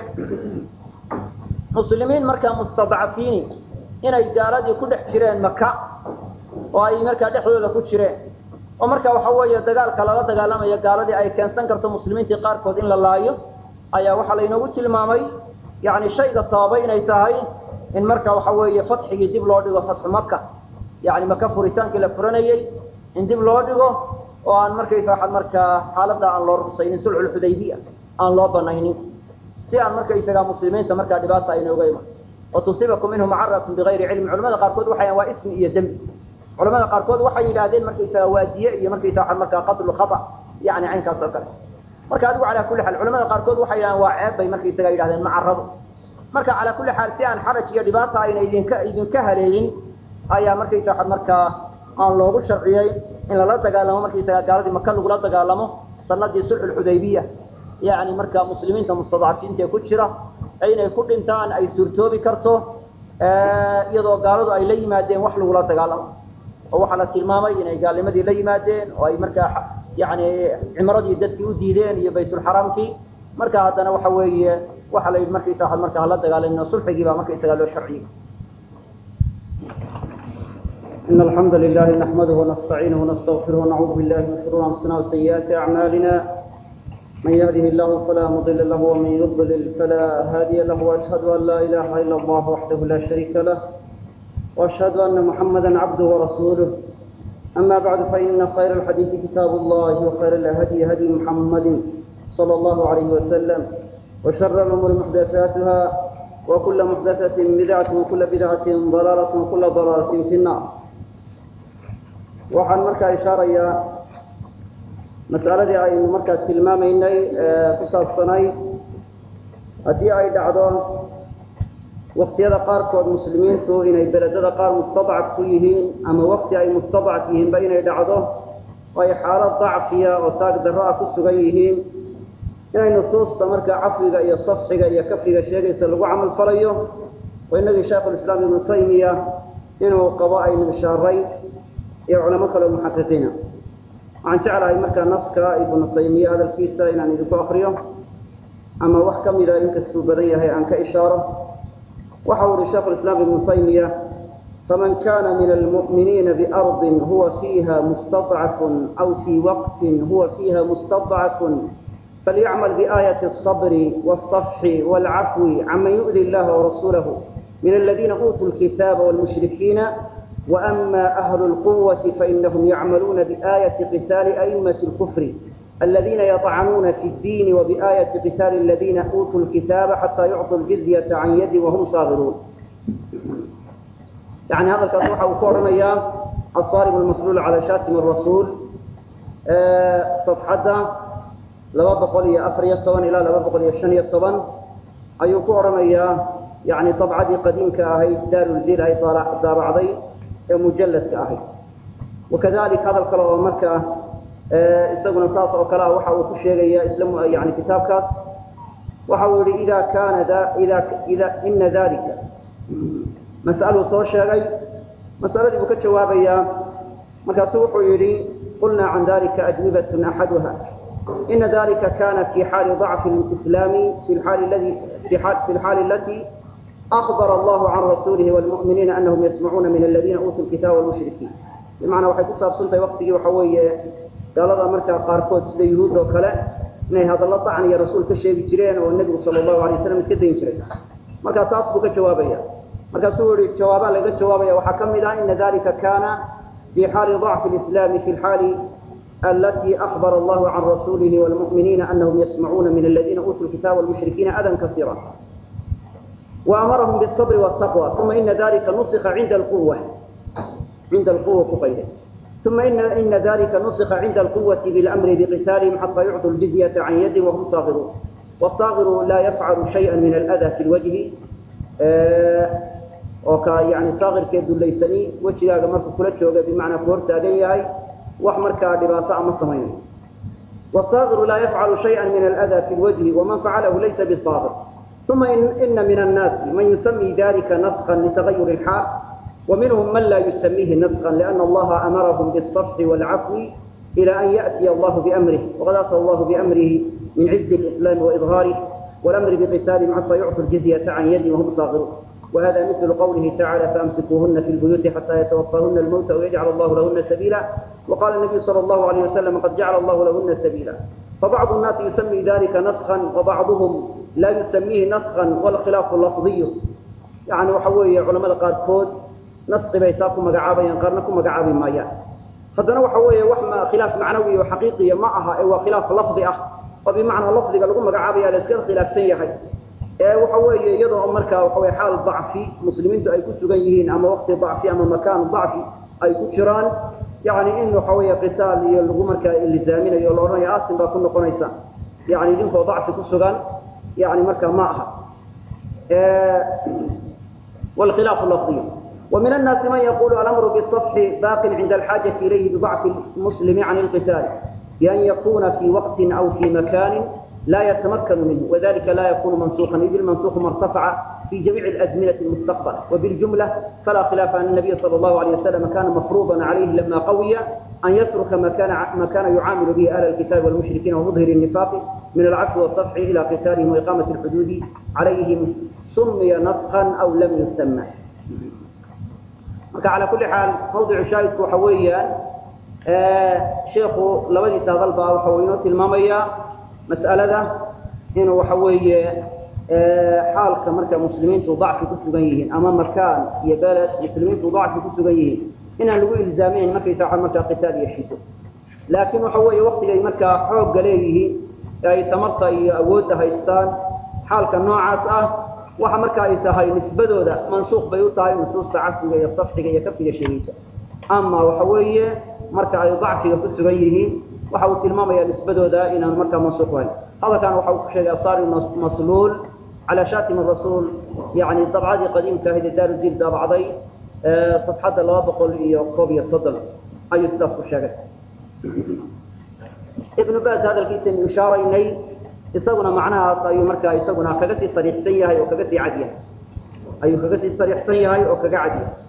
muslimiin markaa mustadcafiini inay gaaladii ku dhex jireen maka oo ay markaa dhexdooda ku jireen oo marka waxa weeye dagaalka lala dagaalamayo gaaladii ay keensan karto muslimiintii qaarkood in la laayo ayaa waxaa laynoogu tilmaamay yani shayga sababay inay tahay in marka waxa weeye fatxigii dib loo dhigo fatxu maka yani maka furitaankii la furanayey in dib loo dhigo oo aan markaysa waxaad markaa xaaladda aan loo rusaynin sulxulxudaybiya aan loo banaynin si aan markaysaga muslimiinta markaa dhibaata ayna uga iman wa tusiibakum minhu macaratun bigayri cilmi culamada qaarkood waxay waa ismi iyo dembi culamada qaarkood waxay yidhaahdeen markaysaga waadiye iyo markaysa waxaad markaa qatlu khata yani caynkaas oo kale marka adigu calaa kulli xaal culamada qaarkood waxay yidhahdeen waa ceeb bay markaysaga yidhahdeen macaradu marka calaa kulli xaal si aan xaraj iyo dhibaata ayna idinka idinka haleelin ayaa markaysa waxaad markaa aan loogu sharciyey in lala dagaalamo markaysaga gaaladii maka lagula dagaalamo sanadii sulxulxudaybiya yani marka muslimiinta mustadcafiinta ee ku jira inay ku dhintaan ay suurtoobi karto iyadoo gaaladu ay la yimaadeen wax lagula dagaalamo oo waxaa la tilmaamay inay gaalnimadii la yimaadeen oo ay markaa yani cimradii dadkii u diideen iyo baytulxaraamkii marka haddana waxa weeye waxaa la yidhi markaysa waxaad markaa hala dagaalamino sulxigii baa markaysaga loo sharciyey إن الحمد لله نحمده ونستعينه ونستغفره ونعوذ بالله من شرور أنفسنا وسيئات أعمالنا من يهده الله فلا مضل له ومن يضلل فلا هادي له وأشهد أن لا إله إلا الله وحده لا شريك له وأشهد أن محمدا عبده ورسوله أما بعد فإن خير الحديث كتاب الله وخير الهدي هدي محمد صلى الله عليه وسلم وشر الأمور محدثاتها وكل محدثة بدعة وكل بدعة ضلالة وكل ضلالة في النار waxaan markaa ishaarayaa mas'aladii aynu markaa tilmaamaynay ku saabsanay haddii ay dhacdo waktiyada qaarkood muslimiintu inay beledada qaar mustadcaf ku yihiin ama wakti ay mustadcaf yihiinba inay dhacdo oo ay xaalad dacfiya oo taag darro ah ku sugan yihiin inay nusuusta markaa cafwiga iyo safxiga iyo kafriga sheegaysa lagu camal falayo oo inagii shaekhulislaam ibnu taymiya inuu qabo aynu ishaaray iyo culamo kale oo muxaqiqiina waxaan jeclahay markaa naska ibnu taymiya hadalkiisa inaan idinku akriyo ama wax ka mida inkastuu badan yahay aan ka ishaaro waxa uu yihi sheikhu lislaam ibnu taymiya faman kana min almu'miniina biardin huwa fiiha mustadcafun aw fii waqtin huwa fiiha mustadcafun فليعمل بآية الصبر والصفح والعفو عمن يؤذي الله ورسوله من الذين أوتوا الكتاب والمشركين وأما أهل القوة فإنهم يعملون بآية قتال أئمة الكفر الذين يطعنون في الدين وبآية قتال الذين أوتوا الكتاب حتى يعطوا الجزية عن يد وهم صاغرون يعني هذا الكتوحة وكورميا الصارم المسلول على شاتم الرسول أه صفحة لما بقول يا أفرية طبعا إلى لما بقول يا شنية طبعا أيو كورميا يعني طبعا قديم كأهي دار الدين هي دار عضي مجلد كأهي وكذلك هذا الكلام مركة isaguna saas oo kale ah waxa uu ku sheegaya islam yani kitaabkaas waxa uu yidhi ida kaana da ida ida ina dalika mas'aluu soo sheegay mas'aladii buu ka jawaabayaa markaasuu wuxuu yidhi qulna can dalika ajwibatun axaduha ina dalika kana fi xaali ضacfi اlislaami fi lxaali aladi fi lxaali alati أخبر الله عن رسوله والمؤمنين أنهم يسمعون من الذين أوتوا الكتاب والمشركين بمعنى waxay ku saabsantay waqtigii waxa weeye gaalada markaa qaarkood sida yuhuud oo kale inay hadallo dacan iyo rasuul ka sheegi jireen oo nebigu sala allahu alay wasalam iska dayn jiray marka taas buu ka jawaabaya markaasuu yihi jawaabaa laga jawaabaya waxaa ka mid ah ina dalika kana fi xaali ضacfi اlislami fi lxaali alati akbara allahu can rasuulihi wاlmu'miniina anahum yasmacuuna min aladiina uutuu lkitaaba wاlmushrikiina adan kasiira وأمرهم بالصبر والتقوى ثم إن ذلك نسخ عند القوة عند القوة كقيده ثم إن, إن ذلك نسخ عند القوة بالأمر بقتالهم حتى يعطوا الجزية عن يد وهم صاغرون والصاغر لا يفعل شيئا من الأذى في الوجه آه وكا يعني صاغر كيدو ليسني وجه هذا مركو كل شيء بمعنى كورتا جاي وحمركا دباسة مصمين والصاغر لا يفعل شيئا من الأذى في الوجه ومن فعله ليس بصاغر ثم إن, إن من الناس من يسمي ذلك نسخا لتغير الحال ومنهم من لا يسميه نسخا لأن الله أمرهم بالصفح والعفو إلى أن يأتي الله بأمره وقد أتى الله بأمره من عز الإسلام وإظهاره والأمر بقتالهم حتى يعطوا الجزية عن يد وهم صاغرون وهذا مثل قوله تعالى فأمسكوهن في البيوت حتى يتوفاهن الموت ويجعل الله لهن سبيلا وقال النبي صلى الله عليه وسلم قد جعل الله لهن سبيلا فبعض الناس يسمي ذلك نسخا وبعضهم لا يسميه نسخا والخلاف لفظي يعني وحوي علماء قاركود نسخ بيتاكم مقعابا قرنكم مقعابا مايا haddana waxa weeye wax ma khilaaf macnawi oo xaqiiqiya ma aha ee waa khilaaf lafdi ah oo bimacnaa lafdiga lagu magacaabaya la iska khilaafsan yahay ee waxa weeye iyadoo markaa waxa weye xaal dacfi muslimiintu ay ku sugan yihiin ama waqti dacfi ama makaan dacfi ay ku jiraan yani in waxa weeye qitaal iyo lagu markaa ilizaaminayo la odhanayo asin baa ku noqonaysa yani idinkoo dacfi ku sugan yani markaa ma aha والخلاف اللفظي ومن الناس من يقول الأمر بالصفح باق عند الحاجة إليه بضعف المسلم عن القتال بأن يكون في وقت أو في مكان لا يتمكن منه وذلك لا يكون منسوخا إذ المنسوخ ما ارتفع في جميع الأزمنة المستقبلة وبالجملة فلا خلاف أن النبي صلى الله عليه وسلم كان مفروضا عليه لما قوي أن يترك ما كان ما كان يعامل به أهل الكتاب والمشركين ومظهر النفاق من العفو والصفح إلى قتالهم وإقامة الحدود عليهم سمي نسخا أو لم يسمى marka calaa kulli xaal mawdicu shaahidku waxa weeyaan sheikhu labadiisa hadal baa waxa uu inoo tilmaamayaa mas'alada inuu waxa weeye xaalka marka muslimiintu dacfi ku sugan yihiin ama makaan iyo beled muslimiintu dacfi ku sugan yihiin inaan lagu ilzaaminayn markaysa waxa markaa qitaal iyo shido laakiin waxa weeye waktigay markaa xoogga leeyihiin ee ay tamarta iyo awoodda haystaan xaalka noocaas ah waxa marka ay tahay nisbadooda mansuuq bay u tahay nusuusta casriga iyo safxiga iyo kafiga sheegaysa ama waxa weeye marka ay dacfiga ku sugan yihiin waxa uu tilmaamaya nisbadooda inaan markaa mansuuq ahayn hadalkan waxa uu ku sheegay asaari masluul على شاتم الرسول يعني طبعات قديمة هذه دار الدين دابعضي صفحة الله بقول يوكوبيا الصدل أي استاذ الشاقة ابن باز هذا الكيس إشارة إليه isaguna macnahaas ayuu markaa isaguna kaga sii sariixsan yahay oo kaga sii cad yahay ayuu kaga sii sariixsan yahay oo kaga cad yahay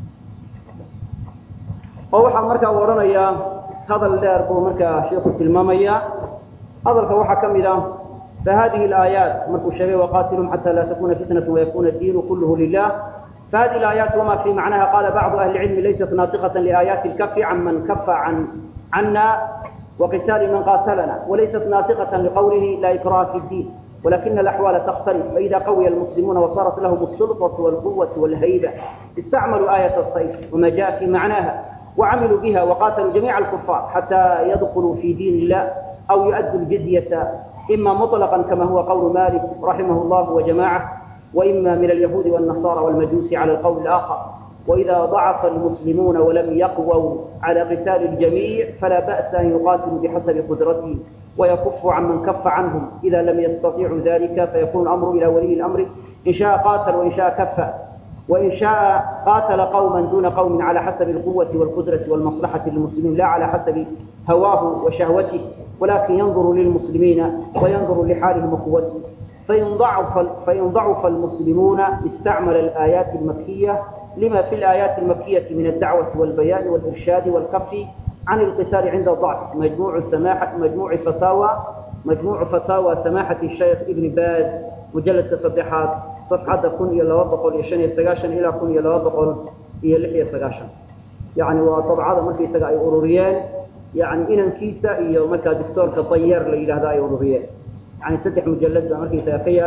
oo waxaa markaa u odhanayaa hadal dheer buu markaa sheikhu tilmaamayaa hadalka waxaa ka mid ah فهذه الآيات مركو الشبيه وقاتلهم حتى لا تكون فتنة ويكون الدين كله لله فهذه الآيات وما في معناها قال بعض أهل العلم ليست ناطقة لآيات الكف عمن كف عن عنا وقتال من قاتلنا وليست ناطقة لقوله لا إكراه في الدين ولكن الأحوال تختلف فإذا قوي المسلمون وصارت لهم السلطة والقوة والهيبة استعملوا آية الصيف وما جاء في معناها وعملوا بها وقاتلوا جميع الكفار حتى يدخلوا في دين الله أو يؤدوا الجزية إما مطلقا كما هو قول مالك رحمه الله وجماعة وإما من اليهود والنصارى والمجوس على القول الآخر وإذا ضعف المسلمون ولم يقووا على قتال الجميع فلا بأس أن يقاتلوا بحسب قدرتهم ويكف عمن كف عنهم إذا لم يستطيعوا ذلك فيكون الأمر إلى ولي الأمر إن شاء قاتل وإن شاء كف وإن شاء قاتل قوما دون قوم على حسب القوة والقدرة والمصلحة للمسلمين لا على حسب هواه وشهوته ولكن ينظر للمسلمين وينظر لحالهم وقوتهم فإن ضعف, فإن ضعف المسلمون استعمل الآيات المكية لما في الآيات المكية من الدعوة والبيان والإرشاد والكف عن القتال عند الضعف مجموع السماحة مجموع فتاوى مجموع فتاوى سماحة الشيخ ابن باز مجلد تصديحات صفحة كن إلى وضقل يشن يسقاشن إلى كن إلى وضقل إلى لحية سقاشن يعني وطبعا مركي سقا أوروريان يعني إن كيسة إيا مركا دكتور كطير لإلى هذا أوروريان يعني ستح مجلد مركي سقا له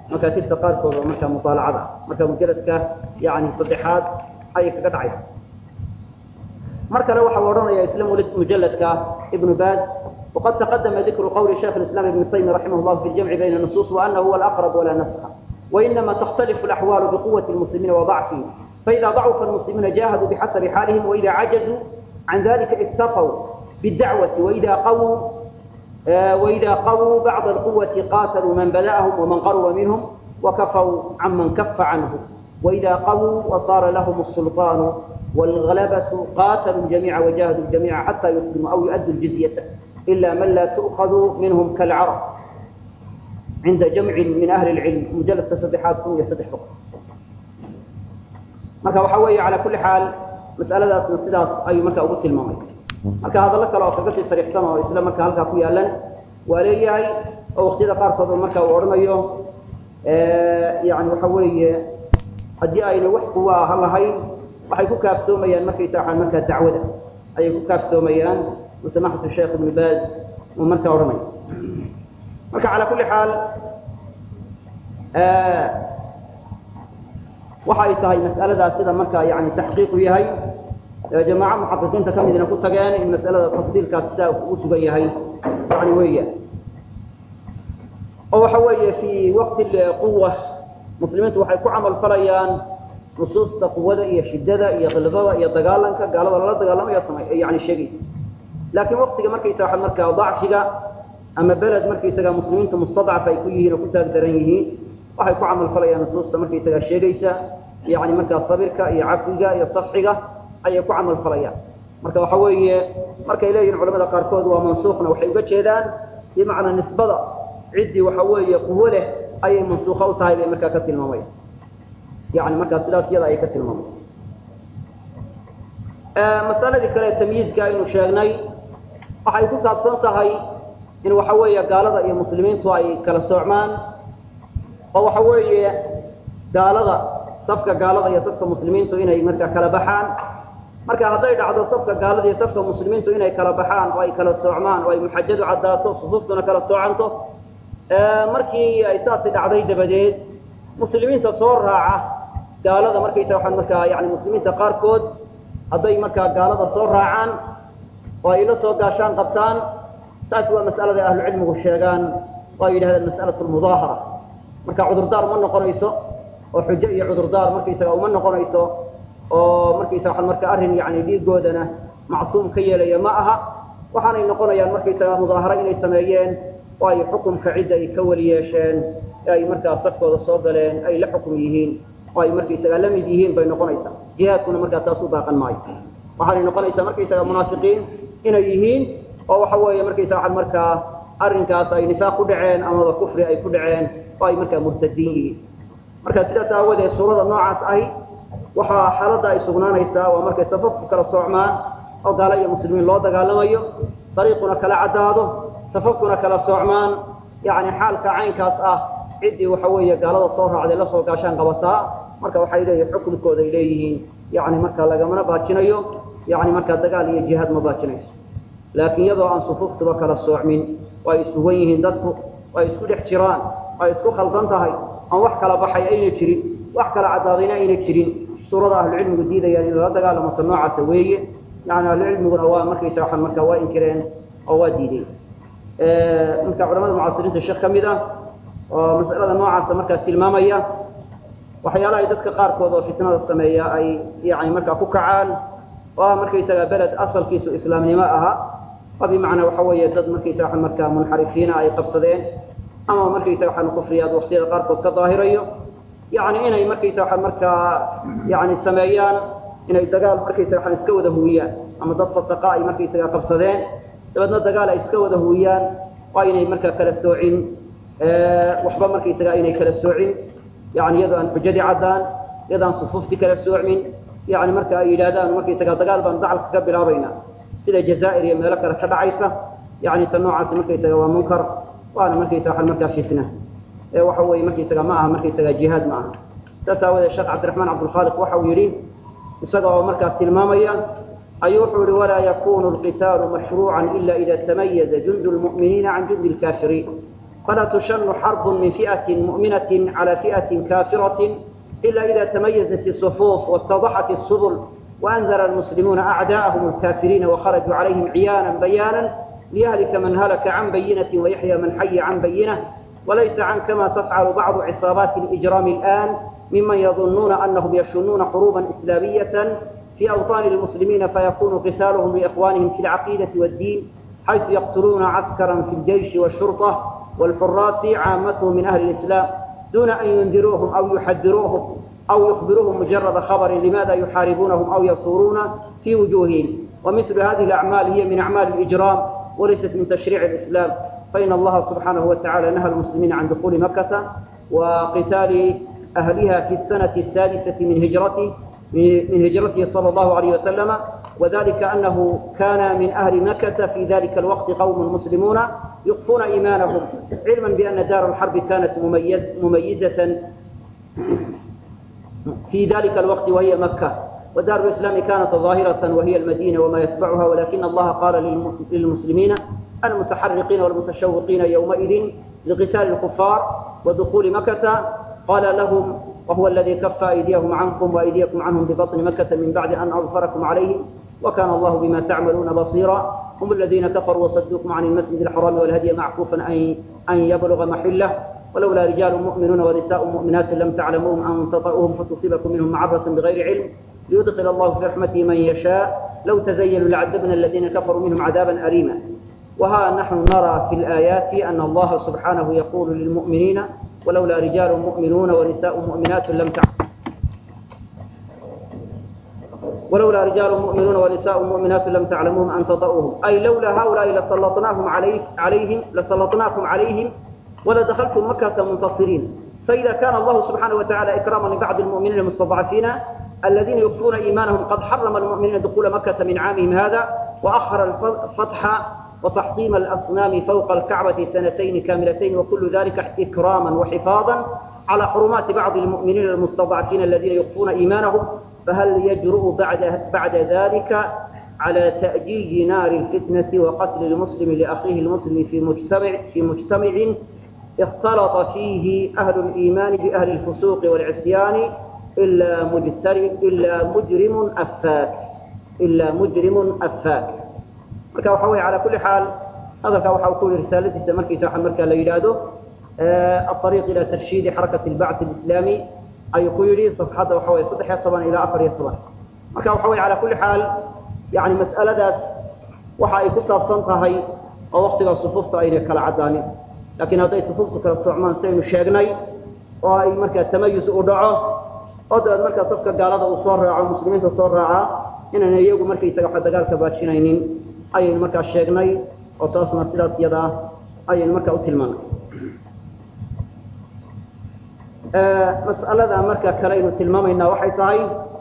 makaatibta qaarkood oo markaa mutaalacada marka mujaladka yani saddexaad ayay kaga dhacaysa mar kale waxa uu odhanaya isla mujaladka ibnu baaz وقد تقدم ذكر قول شيخ الإسلام ابن تيمية رحمه الله في الجمع بين النصوص وأنه هو الأقرب ولا نسخ وإنما تختلف الأحوال بقوة المسلمين وضعفهم فإذا ضعف المسلمون جاهدوا بحسب حالهم وإذا عجزوا عن ذلك اكتفوا بالدعوة وإذا قووا وإذا قووا بعض القوة قاتلوا من بدأهم ومن قرب منهم وكفوا عمن كف عنه وإذا قووا وصار لهم السلطان والغلبة قاتلوا الجميع وجاهدوا الجميع حتى يسلموا أو يؤدوا الجزية إلا من لا تؤخذ منهم كالعرب عند جمع من أهل العلم مجلد تصدحات كم يصدح فقط marka waxa weeye calaa kulli xaal mas'aladaasna sidaas ayuu marka ugu tilmaamay marka hadallo kale oo kaga sii sariixsan oo isla marka halkaa ku yaalan waa leeyahay oo waqtiyada qaarkood oo marka uu odhanayo yani waxa weeye haddii ayna wax kuwa aha lahayn waxay ku kaaftoomayaan markaysa waxaan markaa dacwada ayay ku kaaftoomayaan musamaxatu sheekh ibnu baaz uu marka odhanayo marka calaa kulli xaal waxa ay tahay mas'aladaas sida marka yani taxqiiqu yahay jamaaca muxaqiqiinta ka midna ku tageen in mas'alada tafsiilkaas sidaa ugu sugan yahay yani weeya oo waxa weeye fi waqti quwa muslimiintu waxay ku camal falayaan nusuusta quwada iyo shidada iyo khilbada iyo dagaalanka gaalada lala dagaalamayo samay yani sheegaysa laakiin waqtiga markaysa waxa markaa dacfiga ama beled markaysaga muslimiinta mustadcaf ay ku yihiin oo ku taag daran yihiin waxay ku camal falayaan nusuusta markaysaga sheegaysa yani markaa sabirka iyo cafiga iyo safxiga ayay ku camal falayaan marka waxa weeye markay leeyihin culamada qaarkood waa mansuukhna waxay uga jeedaan bimacnaa nisbada ciddii waxa weeye quwo leh ayay mansuukha u tahay bay markaa ka tilmaamayan yani markaa sidaas iyada ayay ka tilmaamayan masaladii kale tamyiizka aynu sheegnay waxay ku saabsan tahay in waxa weeye gaalada iyo muslimiintu ay kala soocmaan oo waxa weeye gaalada safka gaalada iyo safka muslimiintu inay markaa kala baxaan marka hadday dhacdo safka gaalada iyo safka muslimiintu inay kala baxaan oo ay kala soocmaan oo ay muxajadu caddaato sufuuftuna kala soocanto markii ay saasi dhacday dabadeed muslimiinta soo raaca gaalada markaysa waxaan markaa yani muslimiinta qaarkood hadday markaa gaalada soo raacaan oo ay la soo gaashaan qabtaan taasi waa mas'alada ahlucilmigu sheegaan oo ay yidhahdeen mas'alatu lmudaahara marka cudurdaar ma noqonayso oo xujo iyo cudurdaar markaysaga uma noqonayso oo markaysa waxaan marka arrin yani dhiigoodana macsuum ka yeelaya ma aha waxaanay noqonayaan markaysaga mudaaharo inay sameeyeen oo ay xukumka cidda ay ka weli yeesheen ee ay markaa safkooda soo galeen ay la xukum yihiin oo ay markaysaga la mid yihiin bay noqonaysaa jihaadkuna markaa taas u baaqan maayo waxaanay noqonaysaa markaysaga munaafiqiin inay yihiin oo waxa weeye markaysa waxaan markaa arrinkaas ay nifaaq ku dhaceen amaba kufri ay ku dhaceen oo ay markaa murtadiin yihiin marka sidaas aawadeed suurada noocaas ahi waxaa xaaladda ay sugnaanaysaa waa markay safafku kala soocmaan oo gaalo iyo muslimiin loo dagaalamayo dariiquna kala caddaado safafkuna kala soocmaan yani xaalka caynkaas ah ciddii waxa weeye gaalada soo raacday la soo gaashaan qabataa marka waxay leeyihin xukunkooda ay leeyihiin yani marka lagamana baajinayo yani markaa dagaal iyo jihaad ma baajinayso laakiin iyadoo aan sufuuftuba kala soocmin oo ay isugan yihiin dadku oo ay isku dhex jiraan oo ay isku khaldan tahay aan wax kala baxay ayna jirin wax kala caddaadayna ayna jirin suurada ahlucilmigu diidayaan in lala dagaalamato noocaasa weeye yani ahlucilmiguna waa markaysa waxaan markaa waa inkireen oo waa diideen marka culamada mucaasiriinta sheekh ka mid ah oo mas'alada noocaasa markaa tilmaamaya waxyaalaha ay dadka qaarkood oo fitnada sameeya ay yani markaa ku kacaan oo ah markaysaga beled asalkiisu islaamnimo aha oo bimacnaa waxa weeye dad markaysa waxaan markaa munxarifiina ay qabsadeen ama markaysa waxaan kufriyaad waqtiyada qaarkood ka daahirayo yani inay markaysa waxaan markaa yani sameeyaan inay dagaal markaysa waxaan iska wada huwiyaan ama dad fasaqa ay markaysaga qabsadeen dabeedna dagaal ay iska wada huwiyaan waa inay markaa kala soocin waxba markaysaga aynay kala soocin yani iyadoo aan xujadii caddaan iyadoo aan sufuuftii kala soocmin yani marka ay yidhaahdaan markaysaga dagaal baan dacalka ka bilaabayna sida jazaa'ir iyo meelo kale ka dhacaysa yani ta noocaasi markaysaga waa munkar waana markaysa waxaan markaa fitna ee waxa weeye markaysaga ma aha markaysaga jihaad ma aha saas aawadeed sheekh cabdiraxmaan cabdulkhaaliq waxa uu yidhi isaga oo markaa tilmaamaya ayuu wuxuu yihi walaa yakunu lqitaalu mashruucan ila ida tamayaza jundu lmu'miniina can jundi lkaafiriin فلا تشن حرب من فئة مؤمنة على فئة كافرة إلا إذا تميزت الصفوف واتضحت السبل وأنزل المسلمون أعداءهم الكافرين وخرجوا عليهم عيانا بيانا ليهلك من هلك عن بينة ويحيى من حي عن بينة وليس عن كما تفعل بعض عصابات الإجرام الآن ممن يظنون أنهم يشنون حروبا إسلامية في أوطان المسلمين فيكون قتالهم لإخوانهم في العقيدة والدين حيث يقتلون عسكرا في الجيش والشرطة والحراس عامتهم من أهل الإسلام دون أن ينذروهم أو يحذروهم أو يخبروهم مجرد خبر لماذا يحاربونهم أو يثورون في وجوههم ومثل هذه الأعمال هي من أعمال الإجرام وليست من تشريع الإسلام فإن الله سبحانه وتعالى نهى المسلمين عن دخول مكة وقتال أهلها في السنة السادسة من هجرته من هجرته صلى الله عليه وسلم وذلك أنه كان من أهل مكة في ذلك الوقت قوم مسلمون يخفون إيمانهم علما بأن دار الحرب كانت مميز مميزة في ذلك الوقت وهي مكة ودار الإسلام كانت ظاهرة وهي المدينة وما يتبعها ولكن الله قال للمسلمين المتحرقين والمتشوقين يومئذ لقتال الكفار ودخول مكة قال لهم وهو الذي كف أيديهم عنكم وأيديكم عنهم ببطن مكة من بعد أن أظفركم عليهم وكان الله بما تعملون بصيرا هم الذين كفروا وصدوكم عن المسجد الحرام والهدي معكوفا أن أن يبلغ محله ولولا رجال مؤمنون ونساء مؤمنات لم تعلموهم أن تطؤوهم فتصيبكم منهم معرة بغير علم ليدخل الله في رحمته من يشاء لو تزينوا لعذبنا الذين كفروا منهم عذابا أليما وها نحن نرى في الآيات أن الله سبحانه يقول للمؤمنين ولولا رجال مؤمنون ونساء مؤمنات لم تعلموا ولولا رجال مؤمنون ونساء مؤمنات لم تعلموهم أن تطؤوهم أي لولا هؤلاء لسلطناهم عليه عليهم لسلطناكم عليهم ولدخلتم مكة منتصرين فإذا كان الله سبحانه وتعالى إكراما لبعض المؤمنين المستضعفين الذين يخفون إيمانهم قد حرم المؤمنين دخول مكة من عامهم هذا وأخر الفتح وتحطيم الأصنام فوق الكعبة سنتين كاملتين وكل ذلك إكراما وحفاظا على حرمات بعض المؤمنين المستضعفين الذين يخفون إيمانهم فهل يجرؤ بعد, بعد ذلك على تأجيج نار الفتنة وقتل المسلم لأخيه المسلم في مجتمع, في مجتمع اختلط فيه أهل الإيمان بأهل الفسوق والعصيان إلا مجترم إلا مجرم أفاك إلا مجرم أفاك marka waxa weeye calaa kulli xaal hadalka waxa uu ku yidhi risaaladiisa markiisa waxa markaa la yidhaahdo الطريق إلى ترشيد حركة البعث الإسلامي ayuu ku yidhi صفxadda waxa weeye saddex iyo toban ilaa afar iyo toban marka waxa weeye calaa kulli xaal yani mas'aladaas waxa ay ku saabsan tahay oo waktiga sufuufta aynay kala caddaanin laakiin hadday sufuuftu kala socmaan saynu sheegnay oo ay markaa tamayus u dhaco oo dabeed markaa safka gaalada uu soo raaco muslimiinta soo raacaa inayna iyagu markaysaga waxa dagaalka baajinaynin ayaynu markaa sheegnay oo taasna sidaas iyada ah ayaynu markaa u tilmaanay mas'alada marka kale aynu tilmaamaynaa waxay tahay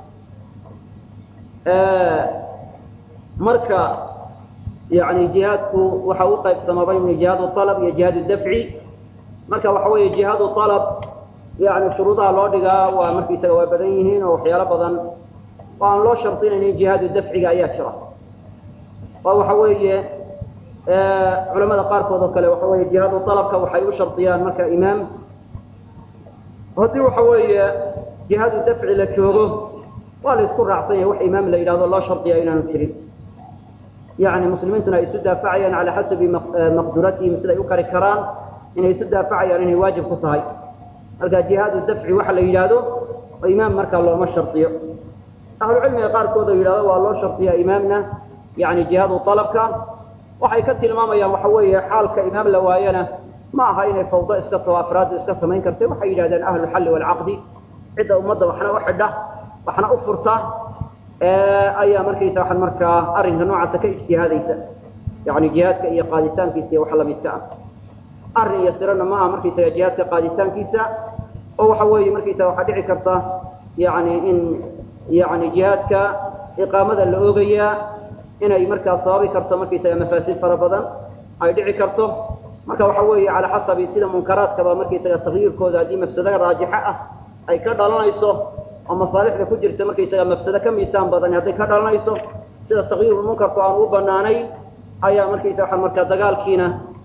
marka yani jihaadku waxa u qaybsamaba in jihaad alab iyo jihaad dafci marka waxa weeye jihaad alab yani shuruudaha loo dhigaa waa markaysaga waa badan yihiin oo waxyaalo badan oo aan loo shardinaynin jihaadu dafciga ayaa jira oo waxa weeye culamada qaarkood oo kale waxa weeye jihaadu alabka waxay u shardiyaan marka imaam haddii waxa weeye jihaadu dafci la joogo waa la isku raacsan yahay wax imaam la yidhahdo loo shardiya inaanu jirin yani muslimiintuna ay isu daafacayaan cala xasabi maqduratihim siday u kari karaan inay isu daafacayaan inay waajib ku tahay marka jihaadu dafci waxa la yidhaahdo oo imaam markaa looma shardiyo ahlucilmiga qaarkood oo yidhahdo waa loo shardiyaa imaamna yani jihaadu alabka waxay ka tilmaamayaan waxa weeye xaalka imaam la waayana ma aha inay fawdo iska tao afraaddu iska samayn kartay waxay yidhahdeen ahluxalli waalcaqdi cidda ummadda waxna u xidha waxna u furta ayaa markaysa waxaan markaa arrinka noocaasa ka ijtihaadaysa yani jihaadka iyo qaaditaankiisa iyo waxa lamidka ah arrin iyo sirana ma aha markaysaga jihaadka qaaditaankiisa oo waxa weeye markaysaga waxaa dhici karta yani in yani jihaadka iqaamada la oogayaa inay markaa sababi karto markaysaga mafaasid fara badan ay dhici karto marka waxa weeye calaa xasabi sida munkaraadkaba markaysaga takyiirkooda haddii mafsado raajixa ah ay ka dhalanayso oo masaalixda ku jirta markaysaga mafsado ka miisaan badan hadday ka dhalanayso sida takyiirulmunkarku aan u banaanayn ayaa markaysa waxa markaa dagaalkiina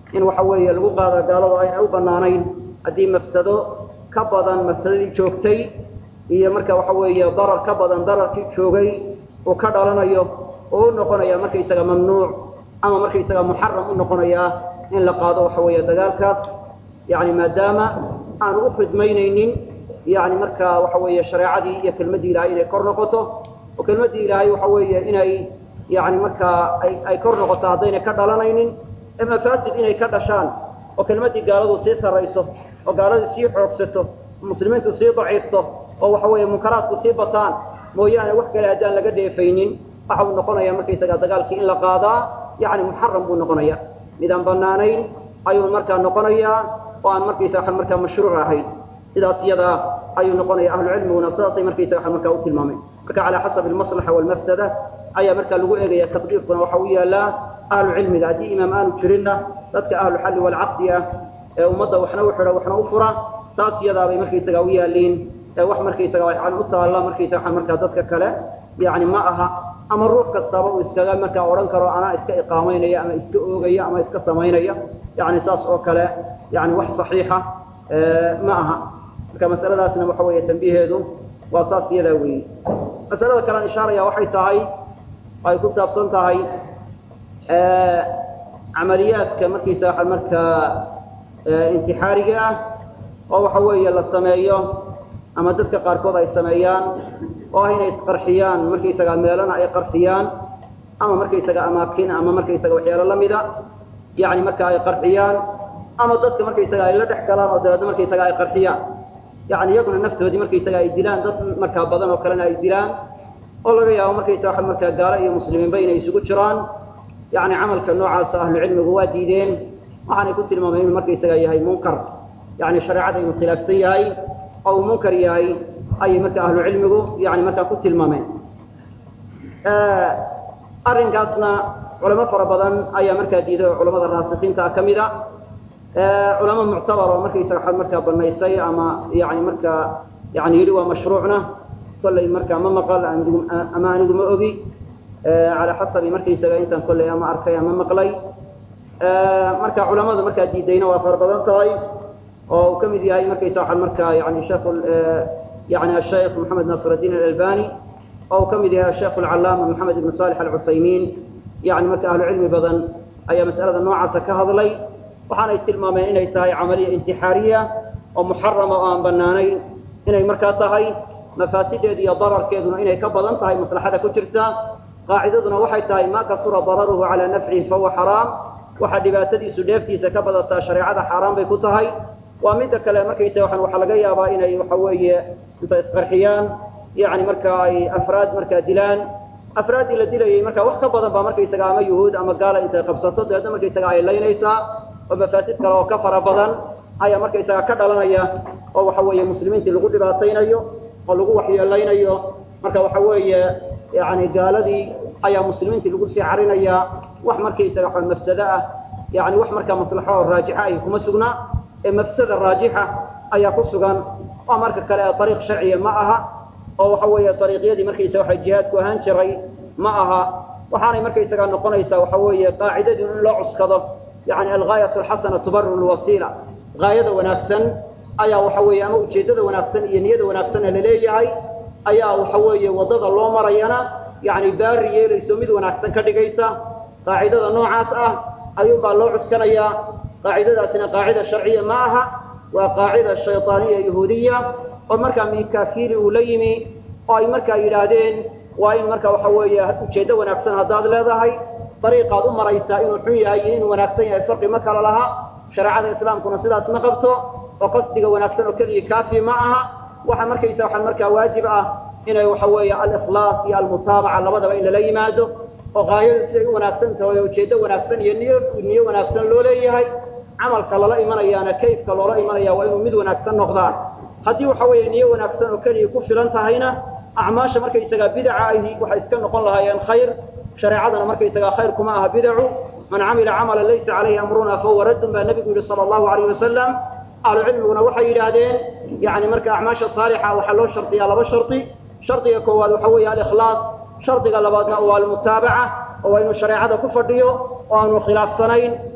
in waxa weeye lagu qaado gaaladu aynay u banaanayn haddii mafsado ka badan mafsadadii joogtay iyo marka waxa weeye darar ka badan dararkii joogay uu ka dhalanayo oo u noqonaya markaysaga mamnuuc ama markaysaga muxaram u noqonayaa in la qaado waxa weeye dagaalkaas yani maadaama aanu u khidmaynaynin yani marka waxa weeye shareecadii iyo kelmaddii ilahay inay kor noqoto oo kelmaddii ilaahay waxa weeye inay yani markaa ay ay kor noqoto haddaynay ka dhalanaynin ee mafaasid inay ka dhashaan oo kelmaddii gaaladu sii sarrayso oo gaaladii sii xoogsato muslimiintu sii daciifto oo waxa weeye munkaraadku sii bataan mooyaane wax kale haddaan laga dheefaynin waxa uu noqonaya markaysaga dagaalkii in la qaadaa yani muxaram buu noqonaya midaan banaanayn ayuu markaa noqonayaa oo aan markaysaga markaa mashruuc ahayn sidaas iyadaa ayuu noqonaya ahlucilmiguna sidaasay markaysaga markaa u tilmaameen marka calaa xasabi almaslaxa walmafsada ayaa markaa lagu eegaya taqdiirkuna waxa u yaalaa ahlu cilmiga haddii imaam aanu jirinna dadka ahlu xalli walcaqdi ah ee ummadda waxna u xidha waxna u fura taas iyadaabay markaysaga u yaaliin wax markaysaga yani u taalla markaysaga markaa dadka kale yani ma aha ama ruux kastaba uu iskaga markaa odhan karo anaa iska iqaamaynaya ama iska oogaya ama iska samaynaya yani saas oo kale yani wax saxiixa ma aha marka masaladaasna waxa weeye tambiheedu waa saas iyadaa weeye masalada kalean ishaaraya waxay tahay ay ku saabsan tahay camaliyaadka markiisa waa markaa intixaariga ah oo waxa weeye la sameeyo ama dadka qaarkood ay sameeyaan oo ah inay isqarxiyaan markaysaga meelana ay qarxiyaan ama markaysaga amaakin ama markaysaga waxyaalo lamida yani marka ay qarxiyaan ama dadka markaysaga ay la dhex galaan oo dabeedna markaysaga ay qarxiyaan yani iyaguna naftoodii markaysaga ay dilaan dad markaa badan oo kalena ay dilaan oo laga yaabo markaysaga markaa gaalo iyo muslimiinba inay isugu jiraan yani camalka noocaasa ahlu cilmigu waa diideen waxaanay ku tilmaameen inuu markaysaga yahay munkar yani shareecada inuu khilaafsan yahay oo uu munkar yahay ayay marka ahlu cilmigu yani markaa ku tilmaameen arrinkaasna culamo fara badan ayaa markaa diiday oo culamada raasikiinta ka mid a culamo muctabar oo markaysaga waxaad markaa banaysay ama yani markaa yani yidhi waa mashruucna kollay markaa ma maqal ama anigu ma ogi calaa xasabi markaysaga intaan kollay ama arkay ama maqlay marka culamada markaa diidayna waa fara badan tahay oo uu ka mid yahay markaysa waxaa markaa yani sheekh yani asheekh moxamed nasr الdiin alalbani oo uu ka mid yahay asheekh alcalaama moxamed ibn salix alcuthaymiin yani marka ahlu cilmi badan ayaa mas'alada noocaasa ka hadlay waxaanay tilmaameen inay tahay camaliya intixaariya oo muxarama oo aan banaanayn inay markaa tahay mafaasideedu iyo dararkeeduna inay ka badan tahay maslaxada ku jirta qaacidaduna waxay tahay ma kasura dararuhu calaa nafcihi fahuwa xaraam waxaa dhibaatadiisu dheeftiisa ka badataa shareecada xaaraan bay ku tahay waa midda kale markaysa waxaan waxaa laga yaabaa inay waxa weeye inta isqarxiyaan yani marka ay afraad markaa dilaan afraaddii la dilayay marka wax ka badan baa markaysaga ama yuhuud ama gaala intay qabsato dabeedna markaysaga ay laynaysaa oo mafaasid kale oo ka fara badan ayaa markaysaga ka dhalanaya oo waxa weeye muslimiintii lagu dhibaataynayo oo lagu waxyeelaynayo marka waxa weeye yani gaaladii ayaa muslimiintii lagu sii carinayaa wax markaysaga wa mafsado ah yani wax markaa maslaxo oo raajixa ay kuma sugnaa ee mafsada raajixa ayaa ku sugan oo marka kale ee ariiq sharciya ma aha oo waxa weeye ariiqyadii markaysaga waxa jihaadku ahaan jiray ma aha waxaanay markaysaga noqonaysaa waxa weeye qaacidadii in loo cuskado yani algaayat alxasana tubarir lwasiila gaayada wanaagsan ayaa waxa weeye ama ujeeddada wanaagsan iyo niyada wanaagsanna laleeyahay ayaa waxa weeye waddada loo marayana yani baari yeelayso mid wanaagsan ka dhigaysa qaacidada noocaas ah ayuunbaa loo cuskanayaa qaacidadaasina qaacida sharciya ma aha waa qaacida shayطaaniya yahuudiya oo markaa mikafili uu la yimi oo ay markaa yidhaahdeen waa in marka waxa weeye ujeeddo wanaagsan haddaad leedahay dariiqaad u maraysaa inuu xun yahay iyo inuu wanaagsan yahay farqi ma kala laha shareecada islaamkuna sidaas ma qabto oo qasdiga wanaagsan oo keliya kaafi ma aha waxa markaysa waxaa markaa waajib ah inay waxa weeye alikhlaas iyo almutaabaca labadaba in lala yimaado oo gaayadu siday u wanaagsan tahay oo ujeeddo wanaagsan iyo niyo niyo wanaagsan loo leeyahay camalka lala imanayaana kayfka loola imanaya waa inuu mid wanaagsan noqdaan haddii waxa weeye niyo wanaagsan oo keliya ku filan tahayna acmaasha markaysagaa bidaca ahi waxay iska noqon lahaayeen khayr shareecadana markaysagaa khayr kuma aha bidacu man camila camala laysa calayhi amruna fahuwa raddun baa nebigu yihi sala allahu alayh wasalam ahlu cilmiguna waxay yidhaahdeen yani marka acmaasha saalixa waxaa loo shardiyaa laba shardi shardiga koowaad waxa weeye alikhlaas shardiga labaadna waa almutaabaca oo waa inuu shareecada ku fadhiyo oo aanu khilaafsanayn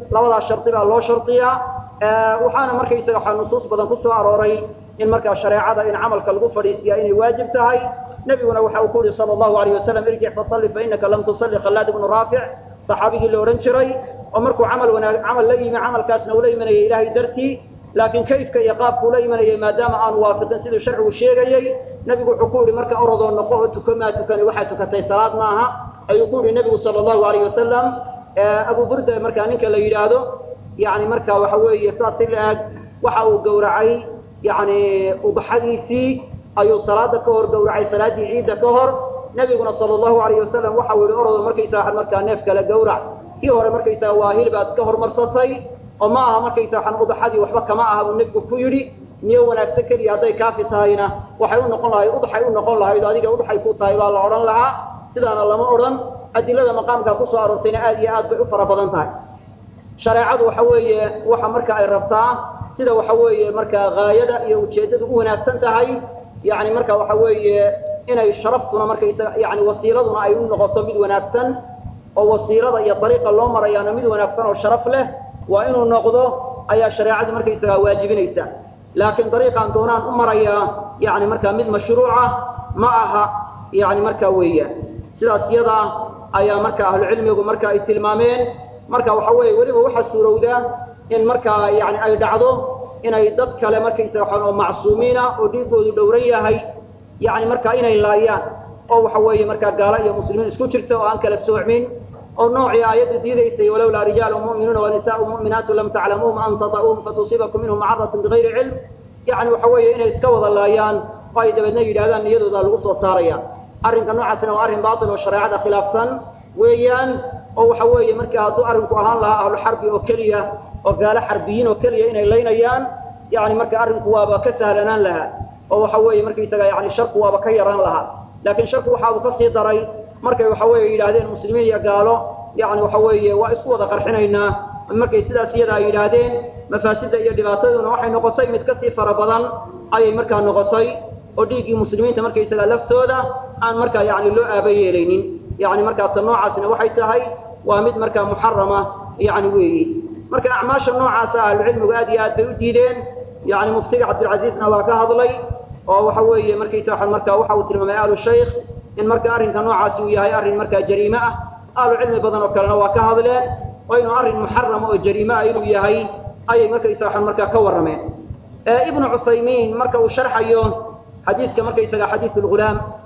labadaas shardi baa loo shardiyaa waxaana markaysaga waxaa nusuus badan ku soo arooray in markaa shareecada in camalka lagu fadhiisiyaa inay waajib tahay nebiguna waxa uu ku yihi sala allahu alayh wasalam irjic fasalli fainaka lam tusalli khallaad ibnu raafic saxaabigii la odhan jiray oo markuu camal wanaag camal la yimi camalkaasna ula imanayay ilaahay dartii laakiin kayfka iyo qaabkuu la imanayay maadaama aanu waafiqin siduu sharcigu sheegayey nebigu wuxuu ku yihi marka orodoo noqo oo tuko maa tukani waxaa tukatay salaad maaha ayuu ku yihi nebigu sala allahu alayh wasalam abu burda markaa ninka la yidhaahdo yani marka waxa weeye saas si la-eg waxa uu gowracay yani ubaxadiisii ayuu salaada ka hor gowracay salaaddii ciidda ka hor nebiguna sala allahu alayh wasalam waxa uu yihi orodo markaysaa markaa neef kale gowrac kii hore markaysaa waa hilbaad iska hormarsatay oo ma aha markaysaa waxaan ubaxadii waxba kama aha buu nebigu ku yidhi niyo wanaagsan keliya hadday kaafi tahayna waxay u noqon lahayd ubaxay u noqon lahayd adiga ubaxay ku tahay baa la odhan lahaa sidaana lama odhan adilada maqaamkaa kusoo aroortayna aad iyo aad bay u fara badan tahay shareecadu waxa weeye waxa marka ay rabtaa sida waxa weeye markaa haayada iyo ujeeddadu u wanaagsan tahay yani marka waxa weeye inay sharaftuna markaysaga yani wasiiladuna ay u noqoto mid wanaagsan oo wasiilada iyo dariiqa loo marayaana mid wanaagsan oo sharaf leh waa inuu noqdo ayaa shareecadu markaysaga waajibinaysa laakiin dariiqaan doonaan u marayaa yani markaa mid mashruuca ma aha yani markaa weeyaan sidaas iyadaa ayaa marka ahlucilmigu marka ay tilmaameen marka waxa weeye weliba waxaa suurowdaa in markaa yani ay dhacdo inay dad kale markaysaga waxaan oo macsuumiina oo dhiigoodu dhowran yahay yani markaa inay laayaan oo waxa weeye markaa gaalo iyo muslimiin isku jirta oo aan kala soocmin oo noocii aayaddu diidaysay walowlaa rijaalu mu'minuuna wanisaau mu'minaatu lam taclamuuhum an tata'uuhum fatusiibakum minhum macaratun bigayri cilm yani waxa weeye inay iska wada laayaan oo ay dabeedna yidhahdaan niyadooda lagu soo saaraya arrinka noocaasina waa arrin baatil oo shareecada khilaafsan weeyaan oo waxa weeye marka hadduu arrinku ahaan lahaa ahlu xarbi oo keliya oo gaalo xarbiyiin oo keliya inay laynayaan yani marka arrinku waaba ka sahlanaan lahaa oo waxa weeye markaysaga yani sharku waaba ka yaraan lahaa laakiin sharku waxa uu kasii daray markay waxa weeye yidhaahdeen muslimiin iyo gaalo yani waxa weeye waa isku wada qarxinaynaa markay sidaas iyada ay yidhaahdeen mafaasida iyo dhibaataduna waxay noqotay mid kasii fara badan ayay markaa noqotay oo dhiiggii muslimiinta markaysaga laftooda aan markaa yani loo aaba yeelaynin yani markaa ta noocaasna waxay tahay waa mid markaa muxarama yani weeyi marka acmaasha noocaasa ahlucilmigu aad iyo aad bay u diideen yani muftiga cabdilcaziizna waa ka hadlay oo waxa weeye markaysa waa marka waxa uu tilmaamay ahlu shaykh in marka arrinka noocaasi uu yahay arrin markaa jariime ah ahlu cilmi badan oo kalena waa ka hadleen oo inuu arrin muxarama oo jariime ah inuu yahay ayay markaysa waxaan markaa ka warrameen ibnu cusaymiin marka uu sharxayo xadiidka markaysaga xadiid lghulaam